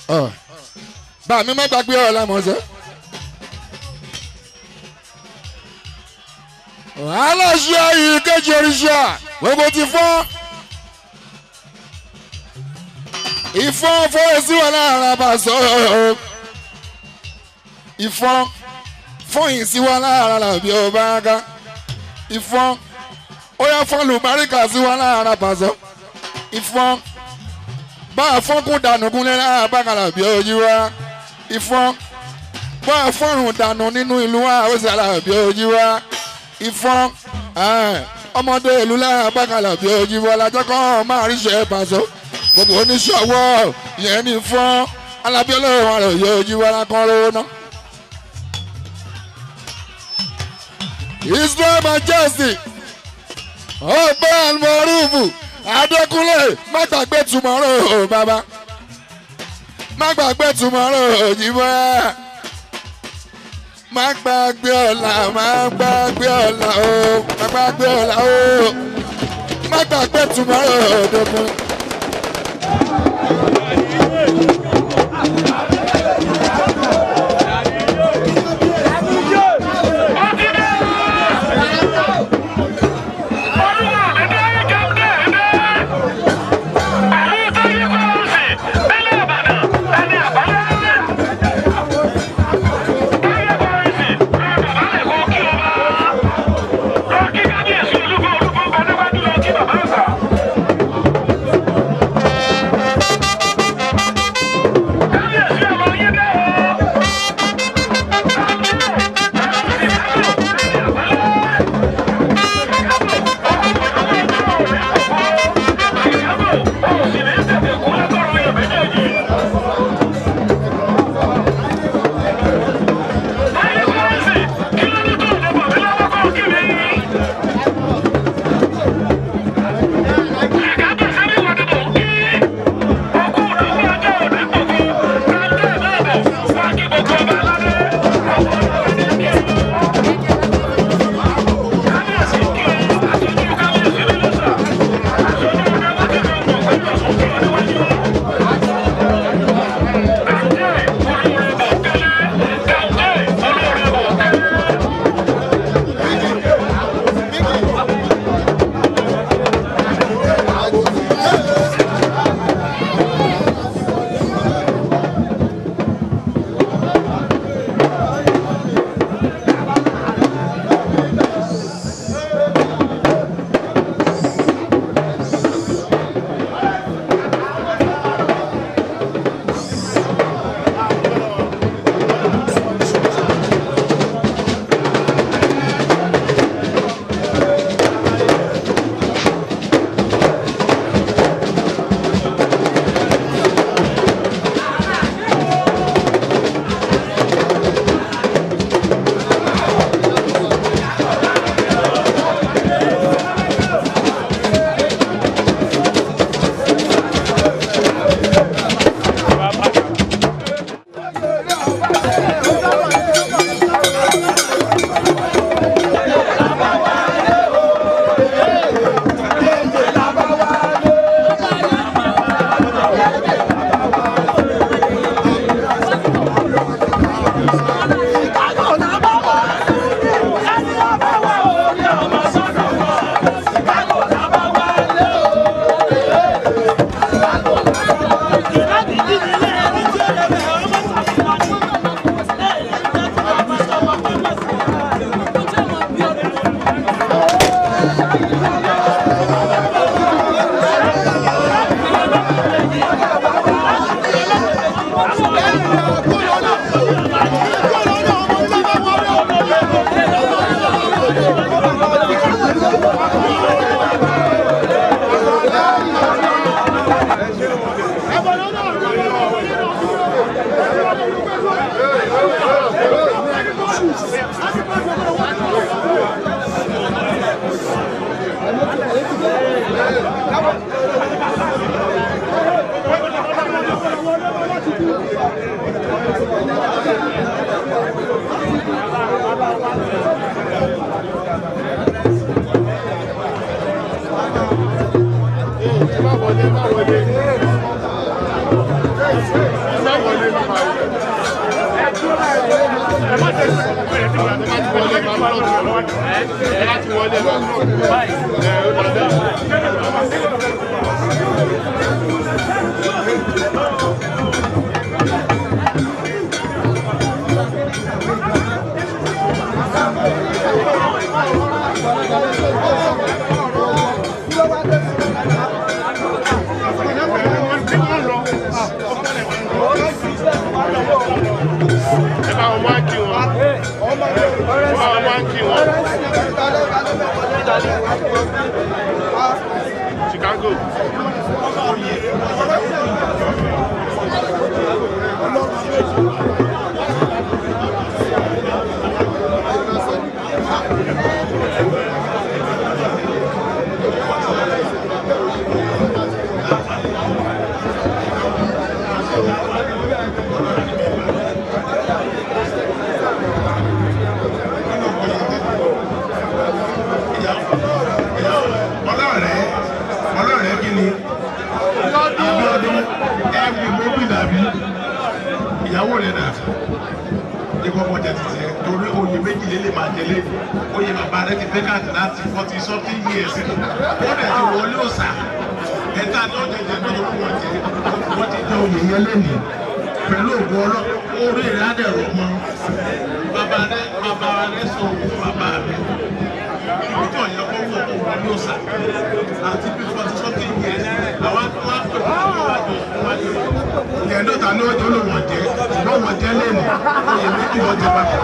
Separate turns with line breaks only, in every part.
Ọ̀, bá mi má gbàgbé ọ̀rọ̀ lámọ̀ọ́sẹ́. aláṣẹ yìí kejì oríṣà gbogbo ti fọ́ ìfọ́n fọ́ọ̀ sí wọn lára bá sọ̀rọ̀ ìfọ́n fọ́yìn sí wọn lára làbí ọba ká ìfọ́n ó yá fọ́n lùbáríkà sí wọn lára pàṣọ ìfọ́n bá a fọ́nkún dànù kúnlẹ̀ lára bákàlà bí ojú wa ìfọ́n bá a fọ́rùn dànù nínú ìlú wa ó sì àlàbí ojú wa ìfọ́n ọmọdé ìlú lára bákàlà bí ojú wa lájọ́ kan máa ríṣẹ́ pàṣọ gbogbo oníṣòwò yẹn ní fọ́n alábí ọlọ́run àrò yóò ojú wa lákàn lówó náà. Israel Majesty ọgbẹ́ almorufu Adékúnlé má gbàgbé tomorrow o bàbá má gbàgbé tomorrow òjìbọ́ má gbàgbé ọ̀la má gbàgbé ọ̀la o má gbàgbé ọ̀la o má gbàgbé tomorrow òdòkun.
Ẹ má wọlé, ẹ má wọlé. ẹ bá wọn wá kí wọn ẹ bá wọn wá kí wọn Chicago.
ọlọ́rẹ̀ ọlọ́rẹ̀ kí ni Abíọ́dún ẹ̀mí gómìnà bí ìyàwó rẹ̀ dà ní kọ́kọ́ jẹ títí ẹ torí oyè méjìlél lè máa jẹlé oyè bàbá rẹ ti vacant láti forty something years wọ́n dẹ̀ ti wọlé òòsà ẹ̀ta ní ọ̀jẹ̀ jẹ náà ló wọ́n jẹ wọ́n ti jẹ oyè yẹn lẹ́nìí pẹ̀lú ògùn ọlọ́ orí rẹ̀ á dẹ̀ rọ̀ mọ́ bàbá rẹ bàbá rẹ sọ òkú bàbá rẹ ibi tí ọ̀yẹ́ kọ́ wọ̀ kó wọlé òòsà àti bí forty something years àwọn tó wá pè wọ́n wájú wájú ìyẹn dọ́ta ní ọjọ́ ló wọ̀n jẹ́ ṣùgbọ́n wọ́n jẹ́ lẹ́nu oyè méjì wọ́n jẹ papọ̀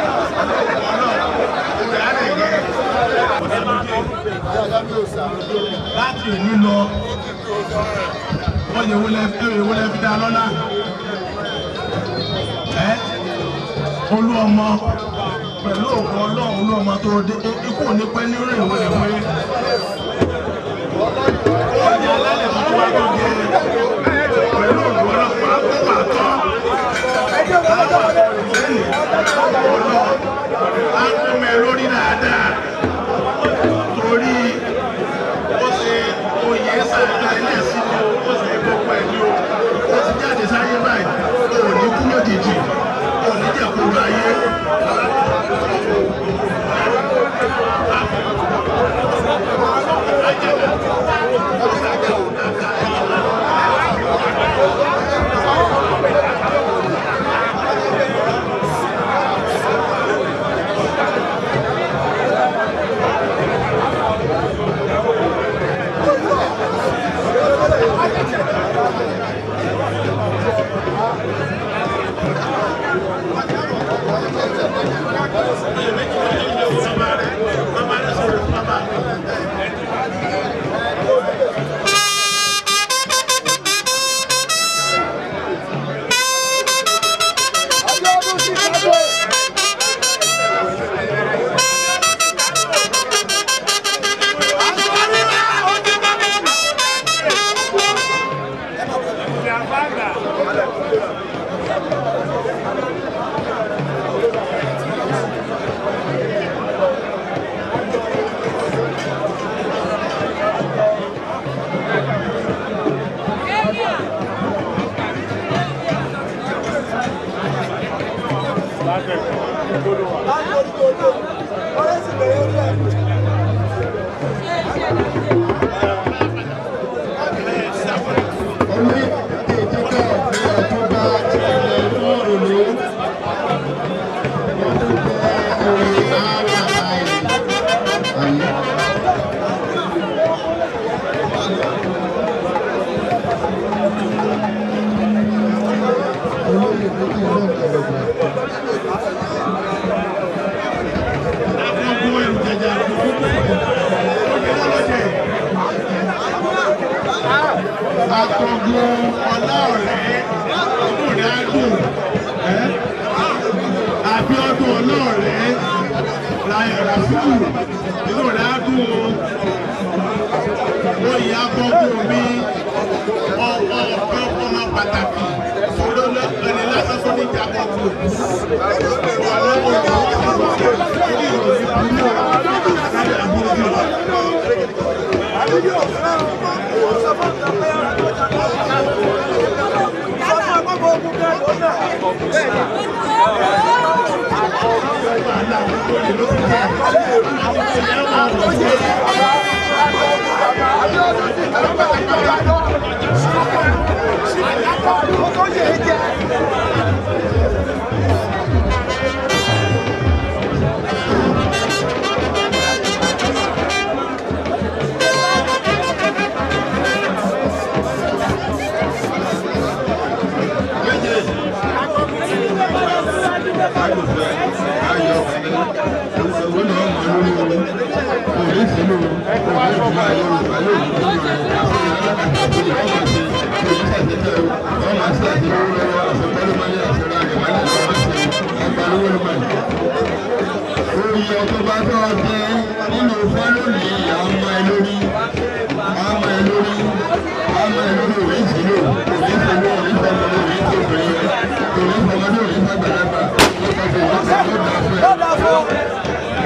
láti òní lọ wọ́n yẹ wọlé ẹ̀rọ wọlé fi dá lọ́lá ẹ́ olú ọmọ pẹ̀lú òkú ọlọ́run olú ọmọ tó dé ikú òní pẹ́ ní rìn ìwé ìwé ọjà alálẹ̀ tó wá tó jẹ pẹ̀lú òkú ọlọ́pàá tó wà tán lẹ́yìn ọlọ́ á kún mẹ́ lórí dáadáa torí ó ṣe oyè sáyẹ̀dá ilé ẹ̀sìn ó ṣe gbogbo ẹ̀ ní o ó ti jáde sáyé báyìí ó ní kú lójijì ó ní jẹ̀kúrú ayé. Akọ̀gbọ́n ọlọ́ọ̀rẹ́ inú rẹ̀ á dùn. Abíọ́dún ọlọ́ọ̀rẹ́ láyọ̀ Ràfíù inú rẹ̀ á dùn o. Oyè akọ̀gbọ́n mi ọkọ̀ ọ̀pẹ́ ọmọ pàtàkì olólò ẹni lásán fún ní ìjàkọ̀gbọ́n. Ọlọ́wọ́ orí ìròyìn burú láyé àbúrò
Thank you. Oyè tó bá tọ́ ọ jẹ nínú fọ́lọ́lì ọmọ ẹ lórí ọmọ ẹ lórí ọmọ ẹ lórí òwe ìsìlò òwe ìsìlò òwe ìsọmọdé òwe ìsọmọdé òwe ìsọmọdé òwe ìsọgbàlagbà nípa tó wọ́n sọ ló dà fún ẹ.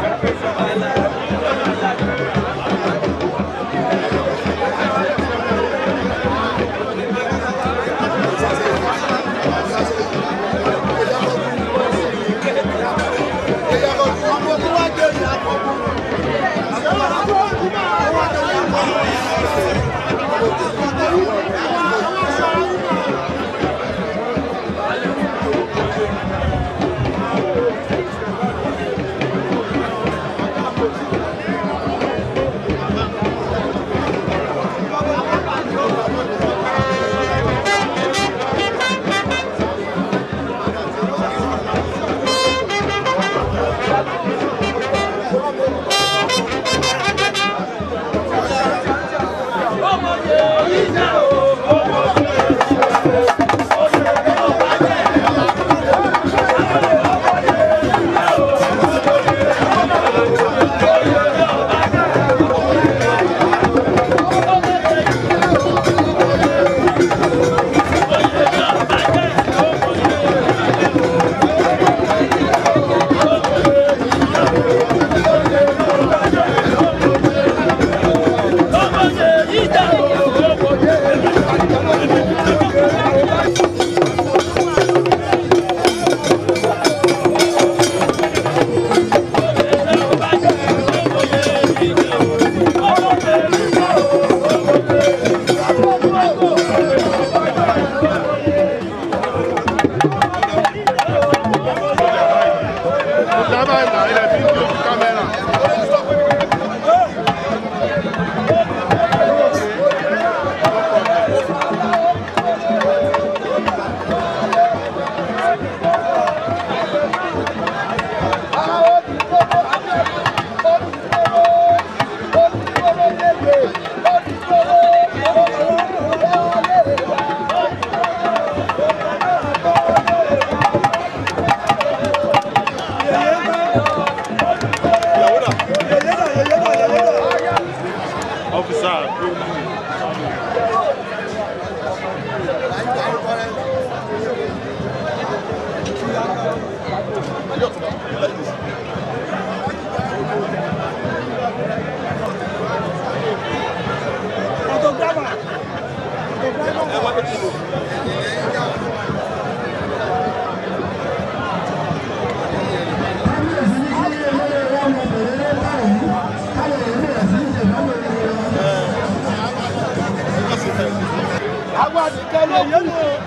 àwọn nìkan ló kù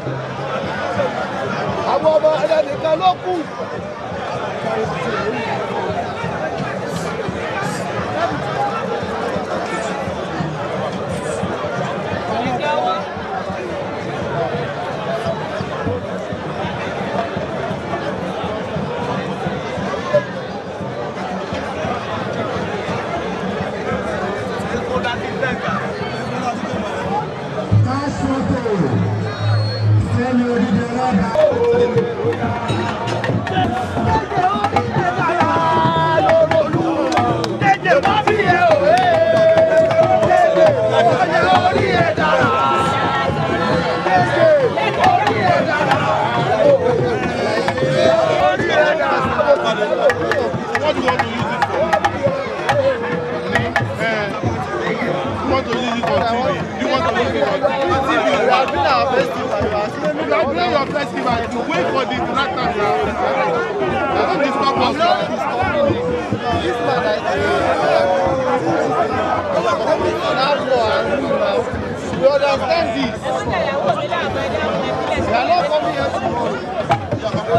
àwọn ọmọ ẹlẹ́nìkan ló kù.
What do you want to use it for? Eh, you want to use it for TV? You want to use it for TV? You are doing our festival. You are doing your festival. You wait for the director now. Don't disturb us now. You understand this? You are not coming here tomorrow.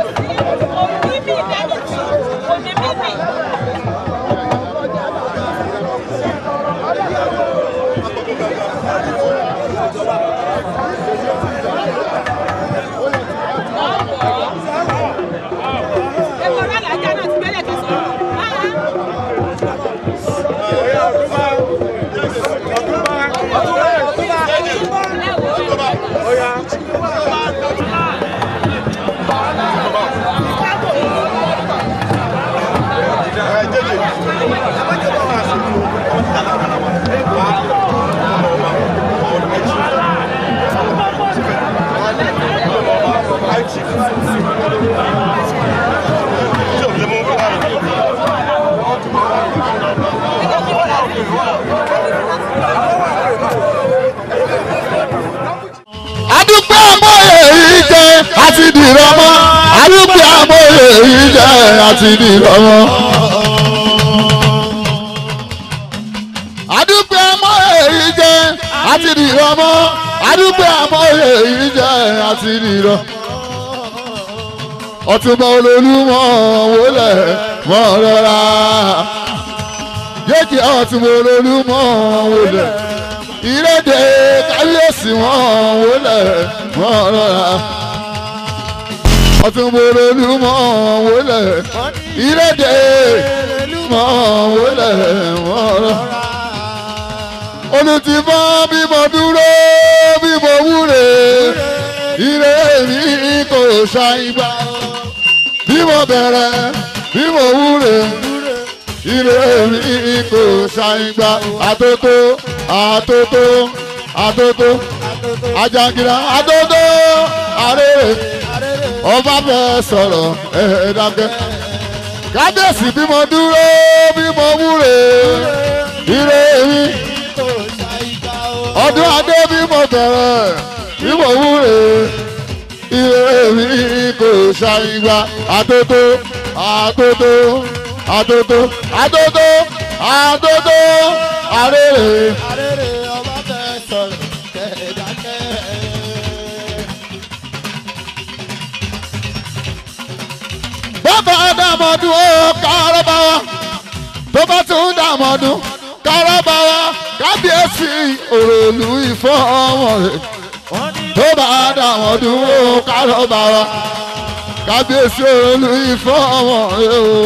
adúpẹ́ àmọ́yé yìí jẹ́ àti dìrọ̀ mọ́ adúpẹ́ àmọ́yé yìí jẹ́ àti dìrọ̀ mọ́. adúpẹ́ àmọ́yé yìí jẹ́ àti dìrọ̀ mọ́ adúpẹ́ àmọ́yé yìí jẹ́ àti dìrọ̀. ọtúnbọ̀ olólùmọ̀ wọlé mọ́ rọra yéèkì ọtúnbọ̀ olólùmọ̀ wọlé ìrèdè kábíyèsí wọn wọlé wọn rọra ọtúnbọ̀rọ̀ olúmọ̀ wọlé ìrèdè mọ̀ wọlé wọn rọra olùtìmọ̀ bímọ dúró bímọ wúre ire mi kò ṣàìgbà bímọ bẹ̀rẹ̀ bímọ wúre ire mi kò ṣàìgbà àtótó àtótó àtótó ajangira àtótó àrèrè ọba fẹ́ sọ̀rọ̀ ẹ̀ẹ́dàgẹ́ kábíyèsí bímọ dúró bímọ wúre ire mi ọdún adé bímọ bẹ̀rẹ̀ bímọ wúre ire mi kò ṣàìgbà àtótó àtótó àtótó àtótó àtótó àrèrè. bàbá dàmọ́dún ó kárọ́bà wa tó bá tún dàmọ́dún kárọ́bà wa kábíyèsí òròlù ìfọ́ ọmọ rẹ̀ tó bá dàmọ́dún ó kárọ́bà wa kábíyèsí òròlù ìfọ́ ọmọ rẹ̀ o.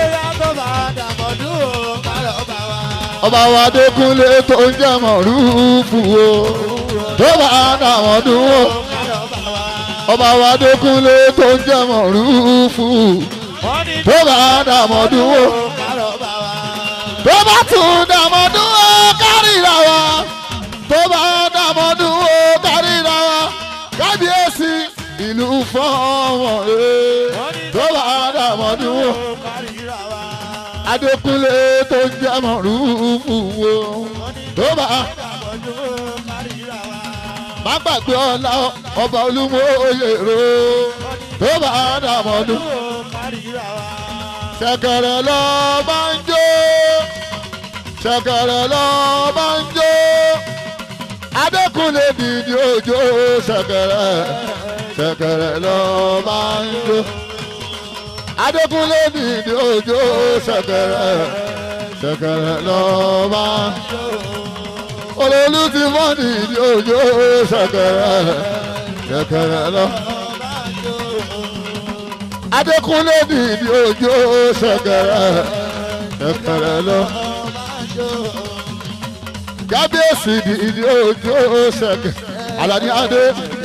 ọba wa dẹkùnlé tó ń jẹ́ mọ̀rúfù o tó bá dàmọ́dún ó ọba wa dẹkùnlé tó ń jẹ́ mọ̀rúfù tó bá dàmọ́dún ó tó bá tún dàmọ́dún ó kárìíra wa tó bá dàmọ́dún ó kárìíra wa kábíyèsí ìlú fọ́ọ̀mọ̀ rẹ̀ tó bá dàmọ́dún ó adékúnlé tó ń jẹ́ mọ̀rúfù wo tó bá má gbàgbé ọlá ọba olúmọ oyè ro tó bá dàmọ́dún ṣẹ̀kẹ̀rẹ̀ lọ bá ń jó ṣẹ̀kẹ̀rẹ̀ lọ bá ń jó adékúnlé dìde òjò ṣẹ̀kẹ̀rẹ̀ ṣẹ̀kẹ̀rẹ̀ lọ bá ń jó adékúnlé dìde òjò ṣẹ̀kẹ̀rẹ̀ ṣẹ̀kẹ̀rẹ̀ lọ bá ń jó olólù ti mọ́ dìde òjò ṣẹ̀kẹ̀rẹ̀ ṣẹ̀kẹ̀rẹ̀ lọ adékúnlé dìde òjò ṣẹ̀kẹ̀rẹ̀ ṣẹ̀kẹ̀rẹ̀ lọ kábíyèsí dìde òjò ṣẹ̀kẹ̀ alani adé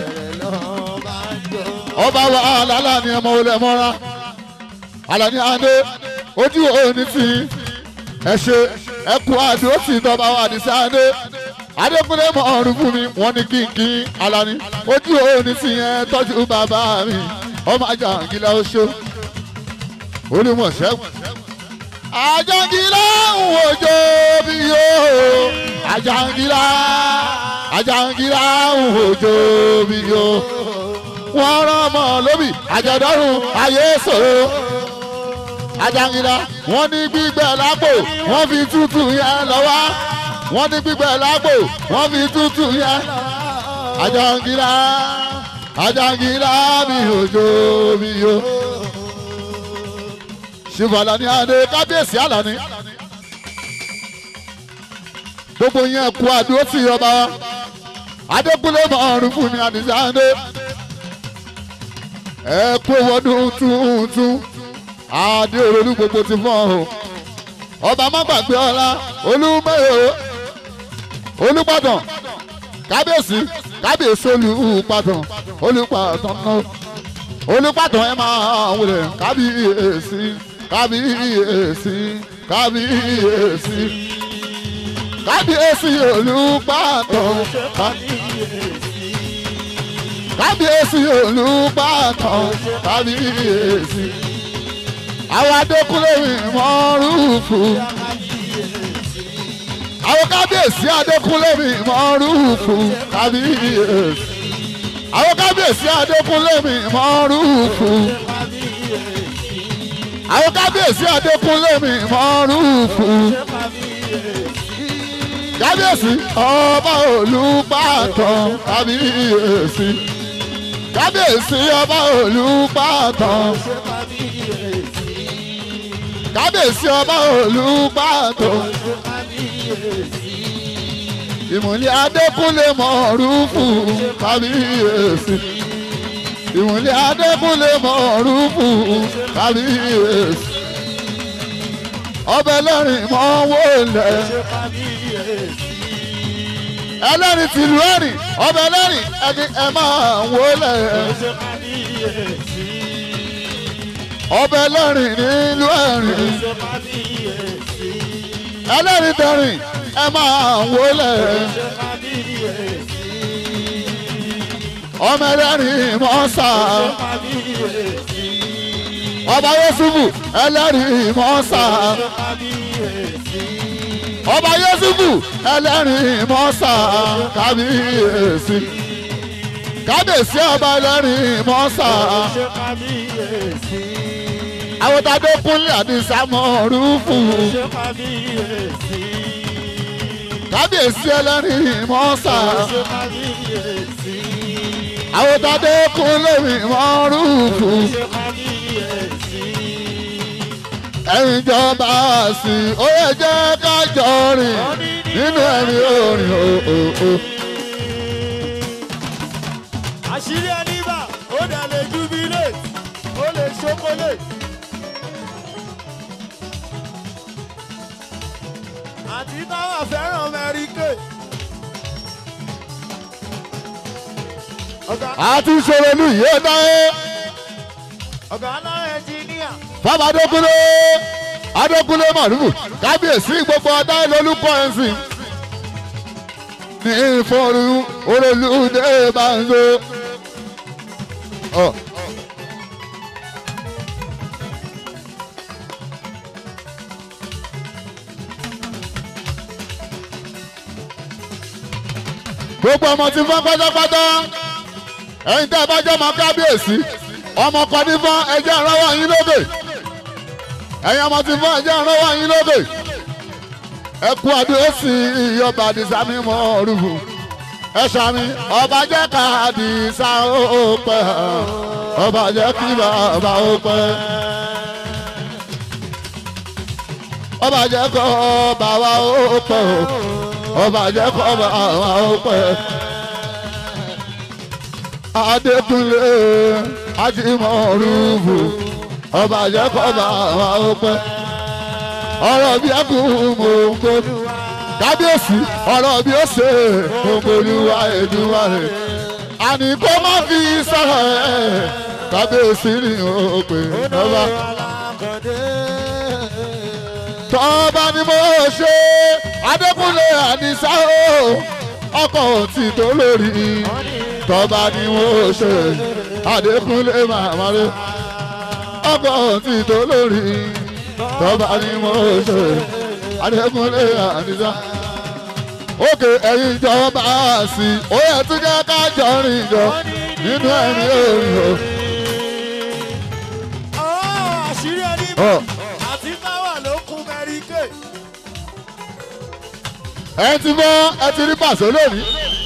ọba wa alala ni ọmọ olè mọ́ra alani adé ojú òní ti ẹ ṣe ẹ kú àdó tí tọba wa ní sáadé adékúnlé mọ ọrùn fún mi wọn ní kínkín alani ojú òní ti yẹn tọ́jú bàbá mi ọmọ àjàngílá oṣó olùmọ̀ṣẹ́gun àjàngílá ń wòjó bí yóò àjàngílá àjàngílá ń wòjó bí yóò wọ́n rán ọmọ lóbì àjọ̀dọ́rùn ayé sòro ajangida wọ́n ní gbígbẹ́ lápò wọ́n fi tútù yẹn lọ́wọ́ wọ́n ní gbígbẹ́ lápò wọ́n fi tútù yẹn ajangida ajangida mi òjò mi yo ṣùgbọ́n ní adé kábíyèsí àlàní gbogbo yẹn kú àdúró sí ọba wa adékúnlé mọ̀ọ́rùn fún mi àdìsáńdé ẹ kú wọdún tuntun adé olólù gbogbo ti fọ́n o ọba má gbàgbé ọlá olúmọ̀ọ́ olùpàdàn kábíyèsí kábíyèsí olùpàdàn olùpàdàn náà olùpàdàn ẹ máa wọlé kábíyèsí kábíyèsí kábíyèsí kábíyèsí olùpàdàn kábíyèsí olùpàdàn kábíyèsí àwọn adékúnlé mọ́rùfù àwọn kábíyèsí adékúnlé mọ́rùfù kábíyèsí àwọn kábíyèsí adékúnlé mọ́rùfù àwọn kábíyèsí adékúnlé mọ́rùfù kábíyèsí ọba olùbàdàn kábíyèsí kábíyèsí ọba olùbàdàn kábíyèsí ọba olùbàdàn ìmùlẹ̀ adékúnlé mọ̀ọ́rùfù kábíyèsí ìmùlẹ̀ adékúnlé mọ̀ọ́rùfù kábíyèsí ọbẹ̀ lẹ́rìn mọ́ wọlé ẹlẹ́rìn tìlú ẹ̀rìn ọbẹ̀ lẹ́rìn ẹni ẹ máa wọlé ọbẹ̀ lẹ́rìn nílùú ẹ̀rìn ẹlẹ́rìn tẹ̀rìn ẹ máa wọlé ọmọ ẹlẹ́rìn mọ́sá ọba Yusufu ẹlẹ́rìí mọ́sá ọba Yusufu ẹlẹ́rìí mọ́sá kábíyèsí kábíyèsí ọba ẹlẹ́rìí mọ́sá àwòtádé kúnlẹ̀ àdìsá mọ̀ọ́rùfù kábíyèsí ẹlẹ́rìí mọ́sá àwòtádé kúnlẹ̀ mọ̀ọ́rùfù ẹ̀yin jọba sí ó yẹ jẹ́ ká jọ rìn nínú ẹ̀mí orin òòó.
àṣírí ẹni bá ó dẹ̀ lè jubilate ó lè ṣokolate. àti táwọn fẹ́ràn mẹ́ríkè. ọ̀gá
àti ìṣòro ní ìyé dáhé
ọ̀gá náà ẹnjìníà.
bàbá adékúnlé adékúnlé màlúù kábíyèsí gbogbo ọdá ìlólúkọ ẹ̀sìn ní ìfọ̀rù olólùdé banzo. Ọ. gbogbo ọmọ tí fọ́n pátápátá ẹ̀yin tẹ́ ẹ bá jẹ́ ọmọ kábíyèsí ọmọ kan ní fọ́n ẹjẹ́ ìrànwọ́ yín lókè ẹ̀yin ọmọ tí fọ́n ẹjẹ́ ìrànwọ́ yín lókè ẹ kú àdúró sí ìyọba àdìsá mi mọ́ ọ̀rùfù ẹ ṣàmì ọba jẹ́ ká àdìsá ó pẹ́ ọba jẹ́ kí bàbá ó pẹ́ ọba jẹ́ kọ́ bàbá ó pẹ́ ọba jẹ́ kọ́ bàbá ó pẹ́. Adékúnlé Ajímọ̀rúfù ọba jẹ́ kọ́ bàbá ó pẹ́. ọ̀rọ̀ bí ẹkùn mò ń kó kábíyèsí ọ̀rọ̀ bí ó ṣe ògbólúwa Èdùmàrè àní kó má fi sọ̀rọ̀ ẹ̀ kábíyèsí ni ó pè lọ́ba tọ́ba ni mo ṣe Adékúnlé Àdìsá o ọkọ̀ tí tó lórí tọ́ba ni mo ṣe Adékúnlé màmá rẹ ọkọ̀ tí tó lórí tọ́ba ni mo ṣe Adékúnlé Àdìsá òkè ẹ̀yin ìjọba sí ó yẹ tún jẹ́ ká jọ rìn jọ nínú ẹ̀rín òrìn o.
àṣírí ẹni
Ọ, ẹ ti mọ ẹ ti rí pàṣẹ lónìí.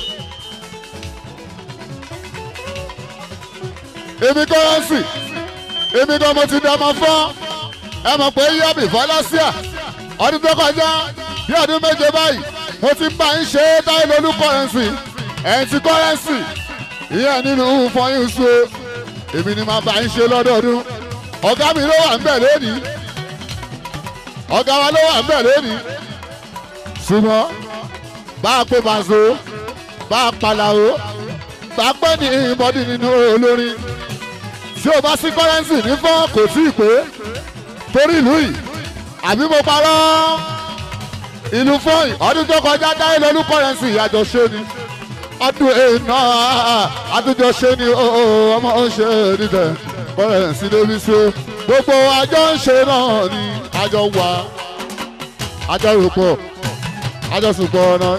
èmi kọ́rẹ́nsì èmi kan mo ti dọ́mọ fún ẹ mọ̀ pé yíyábì fọlásíà ọdún tó kọjá bí ọdún méje báyìí mo ti bá ń ṣe táyé lolú kọ́rẹ́nsì ẹ̀ ti kọ́rẹ́nsì ìyẹn nínú fọyín su èmi ni màá bá ń ṣe lọ́dọọdún ọ̀gá mi ló wà ń bẹ̀ lónìí ọ̀gá wa ló wà ń bẹ̀ lónìí ṣùgbọ́n bá a pé màṣọ bá a palàwó bá a pẹ́ ní ìbọ́dí nínú olórin tí o bá sí kọ́rẹ́nsì ní fọ́n kò tí ì pé torí ìlú yìí àbí mo parọ́ ìlú fọ́ọ̀yì ọdún tó kọjá dáyé lọ́lú kọ́rẹ́nsì ìyàjọ ṣe ni ọdún èèyàn àtúnjọ ṣe ni ọmọ ń ṣe níbẹ̀ kọ́rẹ́nsì débi ṣe gbogbo àjọ ń ṣe náà ni àjọ wà àjọ rògbò àjọ sùpọ̀ náà.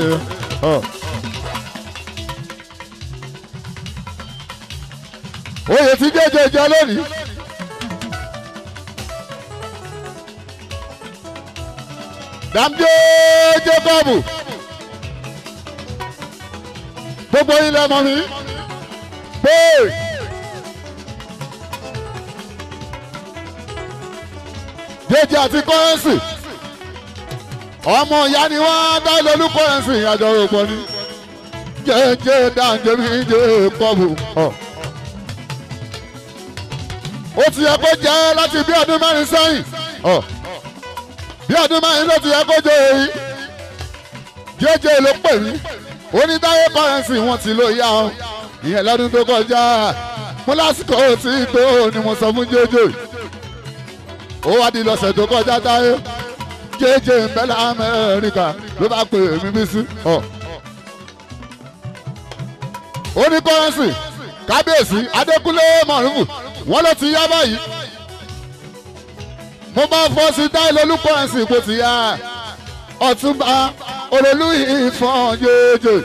oyè tí jẹ́jẹ́ jẹ́ lónìí. dàmjé jacob gbogbo ilẹ̀ mọ̀ mi pé jẹjẹ àti kọ́rẹ́nsì ọmọ ìyá ni wọ́n dá lólú kọ́rẹ́nsì àjọ òpó ni jẹjẹ dàmjé mi jacob. Oh ó ti yẹ kó jẹ́ láti bí ọdún mẹ́rin sẹ́yìn bí ọdún mẹ́rin ló ti yẹ kó jẹ́ èyí jẹ́jẹ́ ló pè mí onídáyé kọ́rẹ́nsì wọn ti ló yá ọ ìyẹn lọ́dún tó kọjá mo lásìkò tí tó ni mo sọ fún jẹ́jẹ́ ó wá di lọ́sẹ̀ tó kọjá táyé jẹ́jẹ́ ń bẹ́ lamẹ́ríkà ló bá pè mí bí sí ó ní kọ́rẹ́nsì kábíyèsí adékúnlé mọ̀rúfù wọ́n ló ti yá báyìí mo máa fọ́ sí táìlì olùkọ́ ẹ̀sìn ipò ti yá ọ̀túnba olólù ìfọ̀n jẹjẹ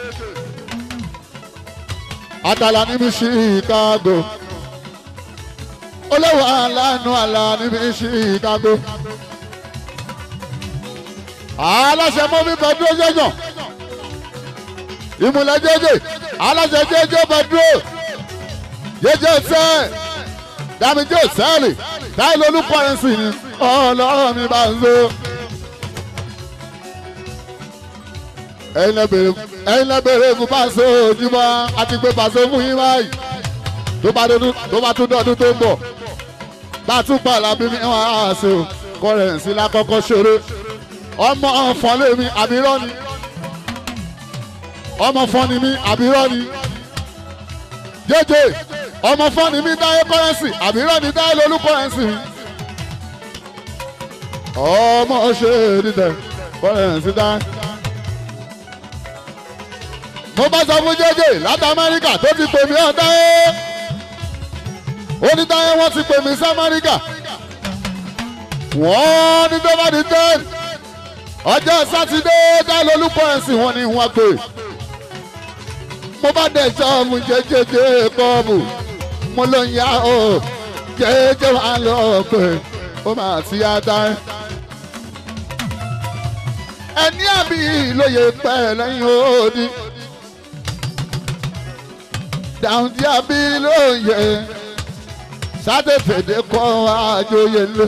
àtàlà níbi chicago olówó aláàánú àlà níbi chicago aláṣẹ mọ́mí kan dúró jẹjọ ìmùlẹ̀ jẹjẹ aláṣẹ jẹjẹ bá dúró jẹjẹ sẹ́ẹ̀ dàmíjì òsẹ́ẹ̀lì táìlì olùkọ́rẹ́nsì ni ọlọ́run mi bá ń zo. ẹ̀yin lẹ bèrè fún pàṣẹ ojúmọ́ àti pé pàṣẹ fún yín báyìí tó bá tún dọ̀dún tó ń bọ̀ bá a tún pa àlàbí mi wọn á ṣe o kọ́rẹ́nsì lákọ́kọ́ ṣeré ọmọ ọ̀fọ̀n lèmi àbírọ́ ni ọmọ fọ́ni mi àbírọ́ ni jẹ́jẹ́ ọmọ fọ́ni mi dáyé kọ́rẹ́nsì àbírọ́ ni dáyé lolú kọ́rẹ́nsì mi. ọmọ ṣe dídẹ kọ́rẹ́nsì dá. mo bá sọ fún jẹ́jẹ́ láti amẹ́ríkà tó ti pè mí ọ̀ dáyé. ó ní dáyé wọ́n ti pè mí sí amẹ́ríkà. wọ́n ní tó bá di ten. ọjọ́ sátidé dáyé lolú kọ́rẹ́nsì wọn ni wọ́n pè. mo bá dẹ̀ sọ́ọ̀mù jẹ́jẹ́jẹ́ kọ́ọ̀bù mo ló ń yá o jẹ́jẹ́ wà lọ pé ó máa ti yá dá. ẹni àbí lóye pẹ́ lẹ́yìn òdi dàùndí àbí lóye sátẹ̀fẹ̀dẹ̀ kọ́ àjòyè lé.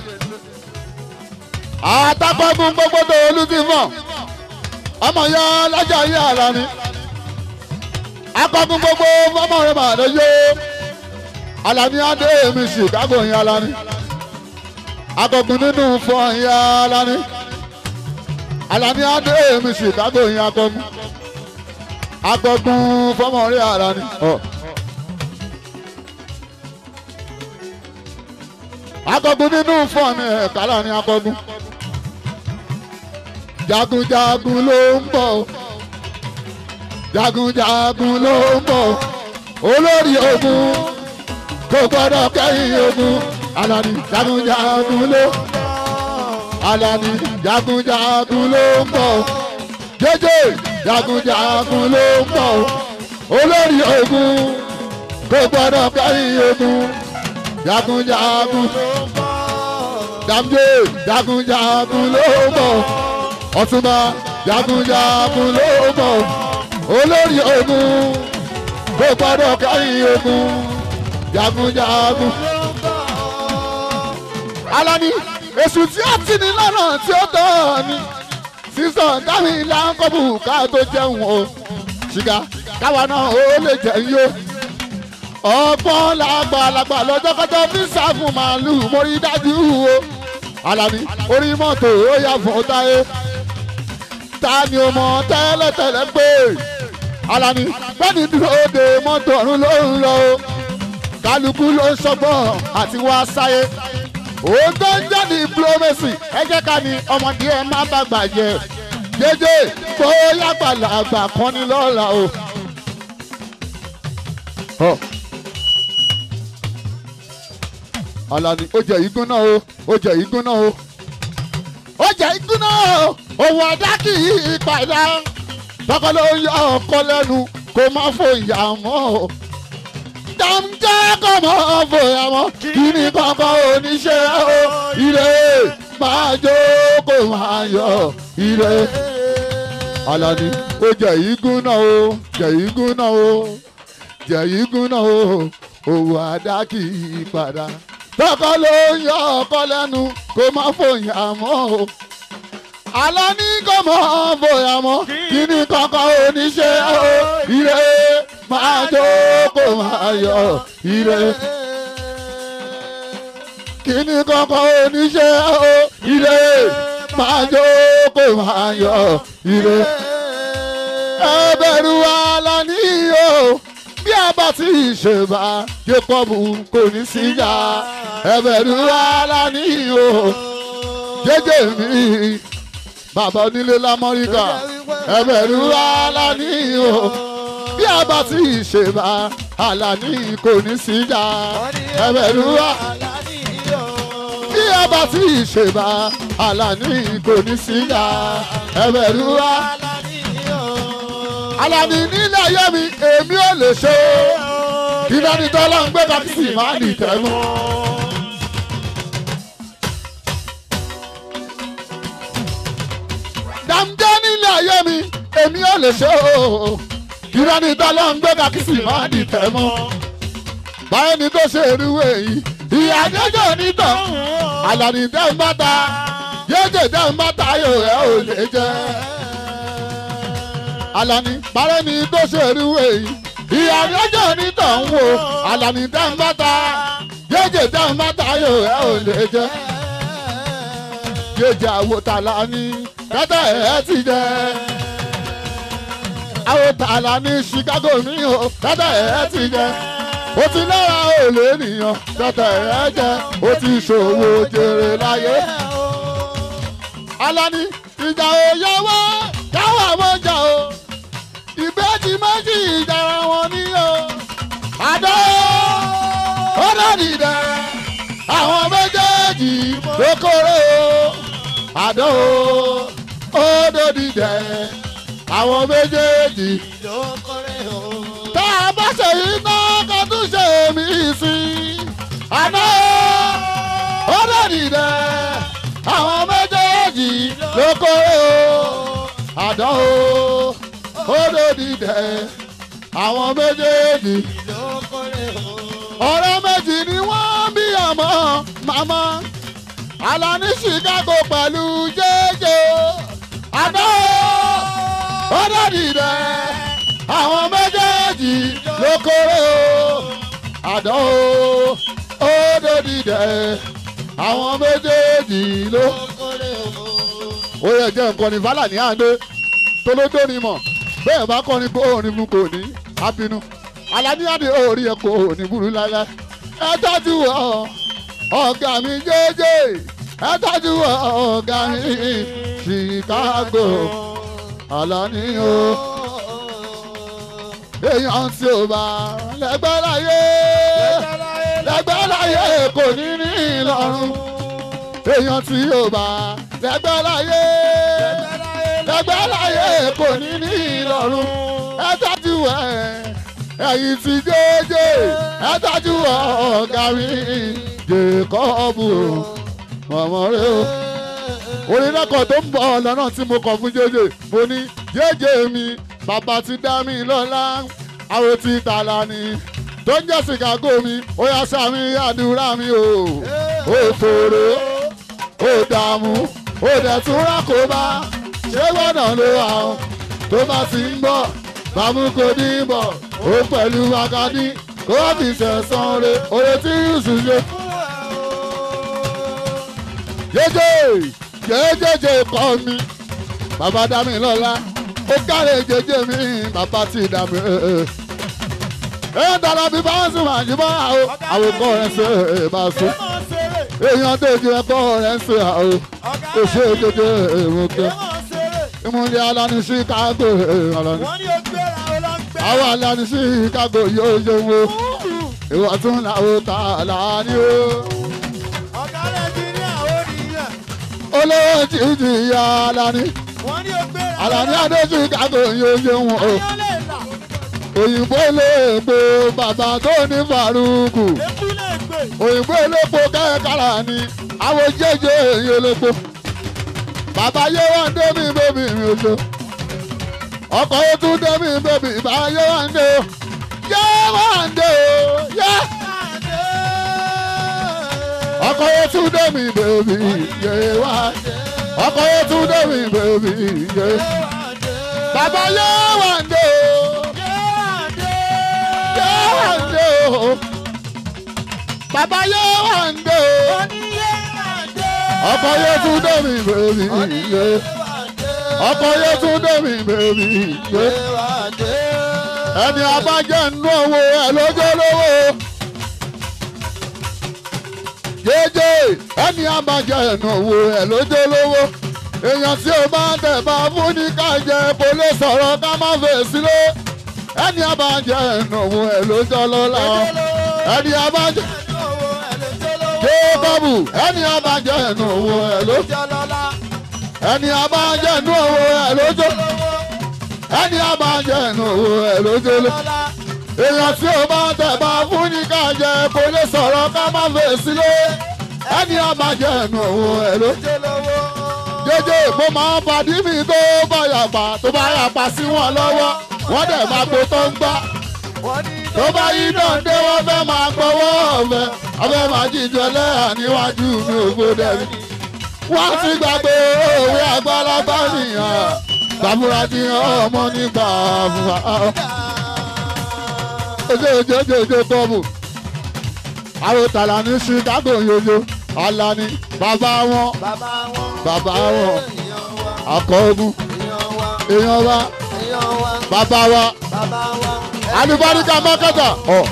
àtàkọ́gun gbogbo tó olú ti mọ̀ ọmọ ya lájà yé àlá ni akọ́gun gbogbo fọmọ rẹ̀ màdé yó alani adé mi chicago yẹn alani akọgun nínú fọ yẹn alani alani adé mi chicago yẹn akọgun akọgun fọmọrí alani. akọgun nínú fọ mi ẹ̀ka alani akọgun jagunjagun ló ń bọ̀ jagunjagun ló ń bọ̀ olórí ogun kò gbọ́dọ̀ kẹ́yìn ogun alani jagunjagun ló alani jagunjagun ló ń bọ̀ jẹjẹ jagunjagun ló ń bọ̀ olórí ogun kò gbọ́dọ̀ kẹ́yìn ogun jagunjagun dàmjẹ jagunjagun ló ń bọ̀ ọ̀túnba jagunjagun ló mọ̀ olórí ogun kò gbọ́dọ̀ kẹ́yìn ogun jagunjagun. alani èṣù tí ó ti ní lọ́nà tí ó tọ́ ni sísọ kámi láńkọ́bù ká tó jẹun o ṣìgá káwa náà ó lè jẹun yó ọgbọ́n làgbàlagbà lọ́jọ́kọ́jọ́ fi sáfù màálù mórí dájú o alani orí mọ́tò ó yà fún táyé ta ni o mọ̀ tẹ́lẹ̀tẹ́lẹ̀ pé alani bẹ́ẹ̀ni dúró de mọ́tò ọ̀run ló ń lọ o kálukú ló ń ṣọgbọ́n àti wá sáyé òun tó ń jẹ́ ní diplomacy ẹ jẹ́ ká ní ọmọdé ẹ má bàgbà jẹ jẹjẹ bóyá gbàlagbà kan ní lọ́la o. Huh. Alani ó jẹ igun náà o ó jẹ igun náà o ó jẹ igun náà o òun ọ̀dà kì í padà tọkọ ló yọ ọkọ lẹ́nu kó má fòyà mọ́ o jàǹjẹ́ kò mọ́ fòyà mọ́ kí ni kankan oníṣẹ́ o ire máa jó kó máa yọ ire Alani ó jẹ igun náà o jẹ igun náà o jẹ igun náà o òun ọ̀dà kì í padà tọkọ ló ń yọ ọkọ lẹ́nu kó má fòyà mọ́ o Alani kò mọ bóyá mọ́ kí ni kankan oníṣẹ́ o ire máa jó kó máa yọ ire kí ni kankan oníṣẹ́ o ire máa jó kó máa yọ ire ẹ bẹ̀rù Alani o bí a bá ti ṣe bá Jacobu kò ní síjà ẹ bẹ̀rù Alani o jẹjẹ mi bàbá onílé lamọ́ríkà ẹ̀bẹ̀rú Alani o bí a bá ti ṣe bá Alani kò ní síjà ẹ̀bẹ̀rú bí a bá ti ṣe bá Alani kò ní síjà ẹ̀bẹ̀rú Alani nílẹ̀ ayé mi èmi ò lè ṣe ìdánitọ́lá ń gbé kákìsì máa nìtẹ́ mọ́. dàmjẹ́ nílé ayé mi èmi ò lè ṣe o ìrẹ́ni tọ́lọ́ ń gbé kàkísì máa di tẹ̀ mọ́ báyìí ni tó ṣe irúwé yìí ìyá jẹjẹ onítàn àlàní dẹ́ ń bàtà jẹjẹ dẹ́ ń bàtà yóò rẹ̀ ò lè jẹ́ àlàní báyìí ni tó ṣe irúwé yìí ìyá jẹjẹ onítàn ń wò àlàní dẹ́ ń bàtà jẹjẹ dẹ́ ń bàtà yóò rẹ̀ ò lè jẹ́ jẹjẹ àwòtálá ní tẹ́tẹ́ ẹ̀ ti jẹ́. àwọn tààlà ní Chicago mi ò tẹ́tẹ́ ẹ̀ ti jẹ́. ó ti lára òòlù ènìyàn tẹ́tẹ́ ẹ̀ jẹ́. ó ti ṣòwò jèrè láyé. Alani ìjà òye wá káwọn àmọ́jà o. ìbejì méjì ìjà wọn ní o. àdó ó lòdì dẹ àwọn méjèèjì ló kórè o. àdó ó lòdì dẹ àwọn méjèèjì tá a bá ṣe yìí náà ká tún ṣe mí sí i. àná ó lòdì dẹ àwọn méjèèjì ló kórè o. àdó ó lòdì dẹ àwọn méjèèjì ọ̀rẹ́ méjì ni wọ́n bí ọmọ màmá Alani Chicago pẹ̀lú jẹ́jẹ́ àná ọ̀dọ́dìdẹ àwọn méjèèjì ló kórè o àná ọ̀dọ́dìdẹ àwọn méjèèjì ló ó yẹ jẹ́ nǹkan ní fàlà ní àndé tolódó ni mọ̀ bẹ́ẹ̀ bá kọ́ ni kó òní fún kò ní àbínú Alani àdé orí ẹ̀ kò ní burú lára ẹ tọ́jú ọ ọ̀gá mi jẹ́jẹ́ ẹ tọ́jú ọ ọ̀gá mi Chicago Alani o èèyàn tí ò bá lẹ́gbẹ́ láyé lẹ́gbẹ́ láyé kò ní ní ìlọrun èèyàn tí ò bá lẹ́gbẹ́ láyé lẹ́gbẹ́ láyé kò ní ní ìlọrun ẹ tọ́jú ẹ ẹ̀yin ti jẹ́jẹ́ ẹ tọ́jú ọ̀gá mi Jacob mọ̀mọ́ rẹ o orin lẹ́kọ̀ọ́ tó ń bọ̀ lọ́nà tí mo kọ̀ fún jẹ́jẹ́ mo ní jẹ́jẹ́ mi bàbá ti dá mi lọ́lá àwọn ti tààlà ni tó ń jẹ́ chicago mi ó yá sàmì àdúrà mi o ó fòrò ó dààmú ó dẹ̀ tún rákòbá ṣé gbọ́dọ̀ ló wà ó tó bá ti ń bọ̀ bàmú kò ní bọ̀ ó pẹ̀lú wákàtí kó wá fi sẹ̀sán re oore tí yusuf ṣe. jẹjẹ jẹjẹjẹ kọ́ mi bàbá dá mi lọ́la ó kárẹ̀ jẹjẹ mi bàbá ti dá mi. ẹ dára bí bá ń sùn máa jí bá àwọn àwòkọ́ rẹ̀ ṣe é bá sùn èèyàn tó ju ẹ̀kọ́ rẹ̀ ṣe àwọn òṣè jẹjẹ èrò kẹ ìmúlẹ̀ alani chicago alani
wọ́n ní o gbéra o lọ gbé.
àwọn alani chicago yóò yẹ wo ìwọ tún làwọn ta láàánú o
ọ̀gá nàìjíríà ó nìyẹn.
olówó títí ya alani
wọ́n ní o gbéra.
alani adé chicago yóò yẹ wọn o
ayọ́ lè là.
òyìnbó léèpo bàbá tó ní faruku
ekú lè gbé.
òyìnbó elépo kẹ́kẹ́rà ni àwọn jẹ́jẹ́ èyí elépo bàbá yé wá ń dé mi bébì mi ò so ọkọ̀ yóò tún dé mi bébì bá yé wá ń dé o yé wá ń dé o yé ọkọ̀ yóò tún dé mi bébì yé wá ń dé ọkọ̀ yóò tún dé mi bébì yé bàbá yé wá ń dé o yé wá ń dé o bàbá yé wá ń dé o ọkọ yẹn tún dé mi bèbí yé ọkọ yẹn tún dé mi bèbí yé ẹni abájẹ́ nínú owó ẹ lójó lówó jẹjẹ ẹni abájẹ́ nínú owó ẹ lójó lówó èèyàn tí o bá tẹ̀ bá fún ní ká jẹ kó lè sọ̀rọ̀ ká má fèsì lé ẹni abájẹ́ nínú owó ẹ lójó lọ́la ẹni abájẹ́ jébọ́bù ẹni abájẹ́ nínú owó ẹ lójó ẹni abájẹ́ nínú owó ẹ lójó ẹni abájẹ́ nínú owó ẹ lójó lé èèyàn tí o bá tẹ̀ bá fún ní ká jẹ kó lè sọ̀rọ̀ ká má fèsì lé ẹni abájẹ́ nínú owó ẹ lójó jẹjẹ mo máa ń padì mí tó bá yàgbà tó bá yàgbà sí wọn lọ́wọ́ wọ́n dẹ̀ máa gbó tó ń gbá tó bá yí náà dé wọ́n fẹ́ máa gbọ́wọ́ ọ̀fẹ́ ọ̀fẹ́ máa jíjọ lẹ́yà níwájú mi ò gbọ́dẹ̀ mi. wọ́n ti gbàgbé òwe àgbàlagbà nìyàn bàbúrà ti hàn ọmọ nígbà fúnra. ojú ojú ojú ojú tọ́mù àwọn tàlà ní chicago yoyo alani bàbá wọn bàbá wọn akọọgùn èèyàn wa bàbá wa alùbáríkà mọ́kàtà ọ̀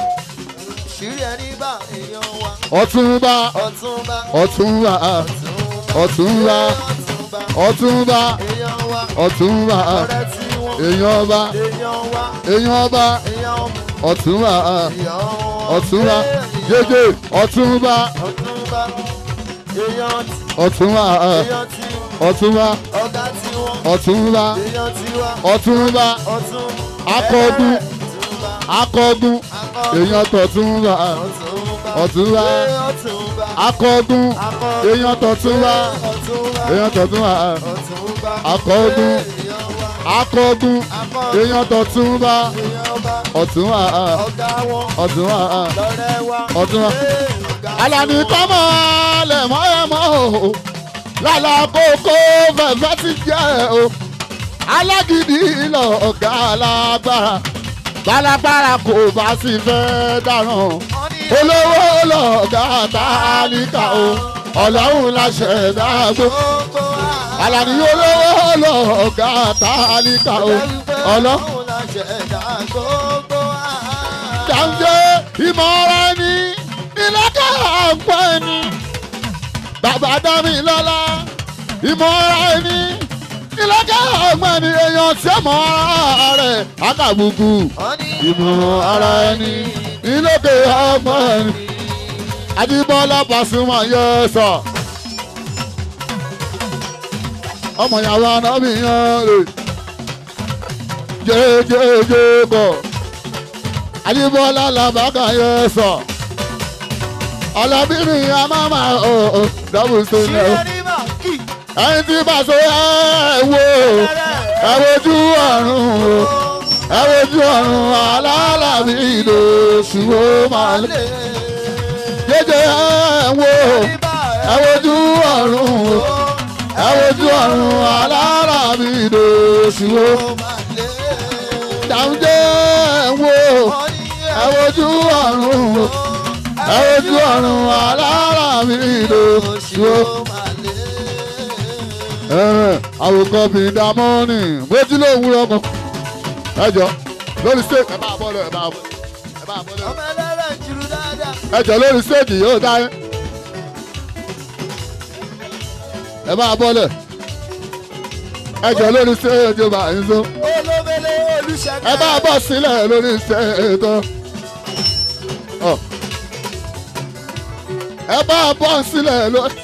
ọ̀túnba ọ̀túnba ọ̀túnba ọ̀túnba ọ̀túnba èèyàn ọba èèyàn ọba ọ̀túnba ọ̀túnba jẹjẹ ọ̀túnba ọ̀túnba ọ̀túnba ọ̀túnba ọ̀túnba akọgun akọgun èèyàn tọ̀túnba ọ̀túnba akọgun èèyàn tọ̀túnba èèyàn tọ̀túnba akọgun akọgun èèyàn tọ̀túnba ọ̀túnba ọ̀túnba ọ̀túnba alani kọ́mọ lẹ̀mọ́ ẹ̀mọ́ o lálá kókó fẹ̀fẹ́ ti jẹ́ o alágídí lọ ọ̀gá alágbára balagbára kò bá sì fẹ́ dáràn olówó lọ̀gá tálíkà o ọlọ́run láṣẹ dágbó alani olówó lọ̀gá tálíkà o ọlọ́run jàǹjẹ́ ìmọ̀ràn ni ìlẹ́kẹ̀ àpọ̀ ẹni bàbá dámi lọ́la ìmọ̀ràn ẹni ìlẹ́kẹ̀ àpọ̀ ẹni èèyàn tí ó mọ̀ ara rẹ̀ àkàbùkù ìmọ̀ ara ẹni ìlẹ́kẹ̀ àpọ̀ ẹni Adébọ́lá Pasuma yẹ sọ ọmọ ìyàwó anábì yan rè jẹjẹjẹ bọ̀ Adébọ́lá làbákà yẹ sọ ọlọ́bìnrin amáma ọ̀ ọ̀ dọ́bù sọ́nà ẹni tí bá so ẹ wo ẹ wojú ọ̀run o ẹ wojú ọ̀run alálàbí ìdòṣù ó máa lé jẹjẹ ẹ wo ẹ wojú ọ̀run o ẹ wojú ọ̀run alálàbí ìdòṣù ó dàmjẹ ẹ wo ẹ wojú ọ̀run o ẹ wojú ọ̀run alálàbí ìdòṣù ó àwòkọ́ bíi dámọ́nì méjì ló wúrọ̀ kan ẹjọ́ lórí stage ẹ máa bọ́ lọ ẹ máa bọ́ ẹ máa bọ́ lọ
ọmọ ẹlẹ́rẹ̀ ń jùlọ dáadáa.
ẹjọ́ lórí stage yóò dáyé ẹ máa bọ́ lọ ẹjọ́ lórí stage yóò máa ń so
olóbele olùṣègùn.
ẹ máa bọ́ sílẹ̀ lórí stage tó ẹ máa bọ́ sílẹ̀ lórí.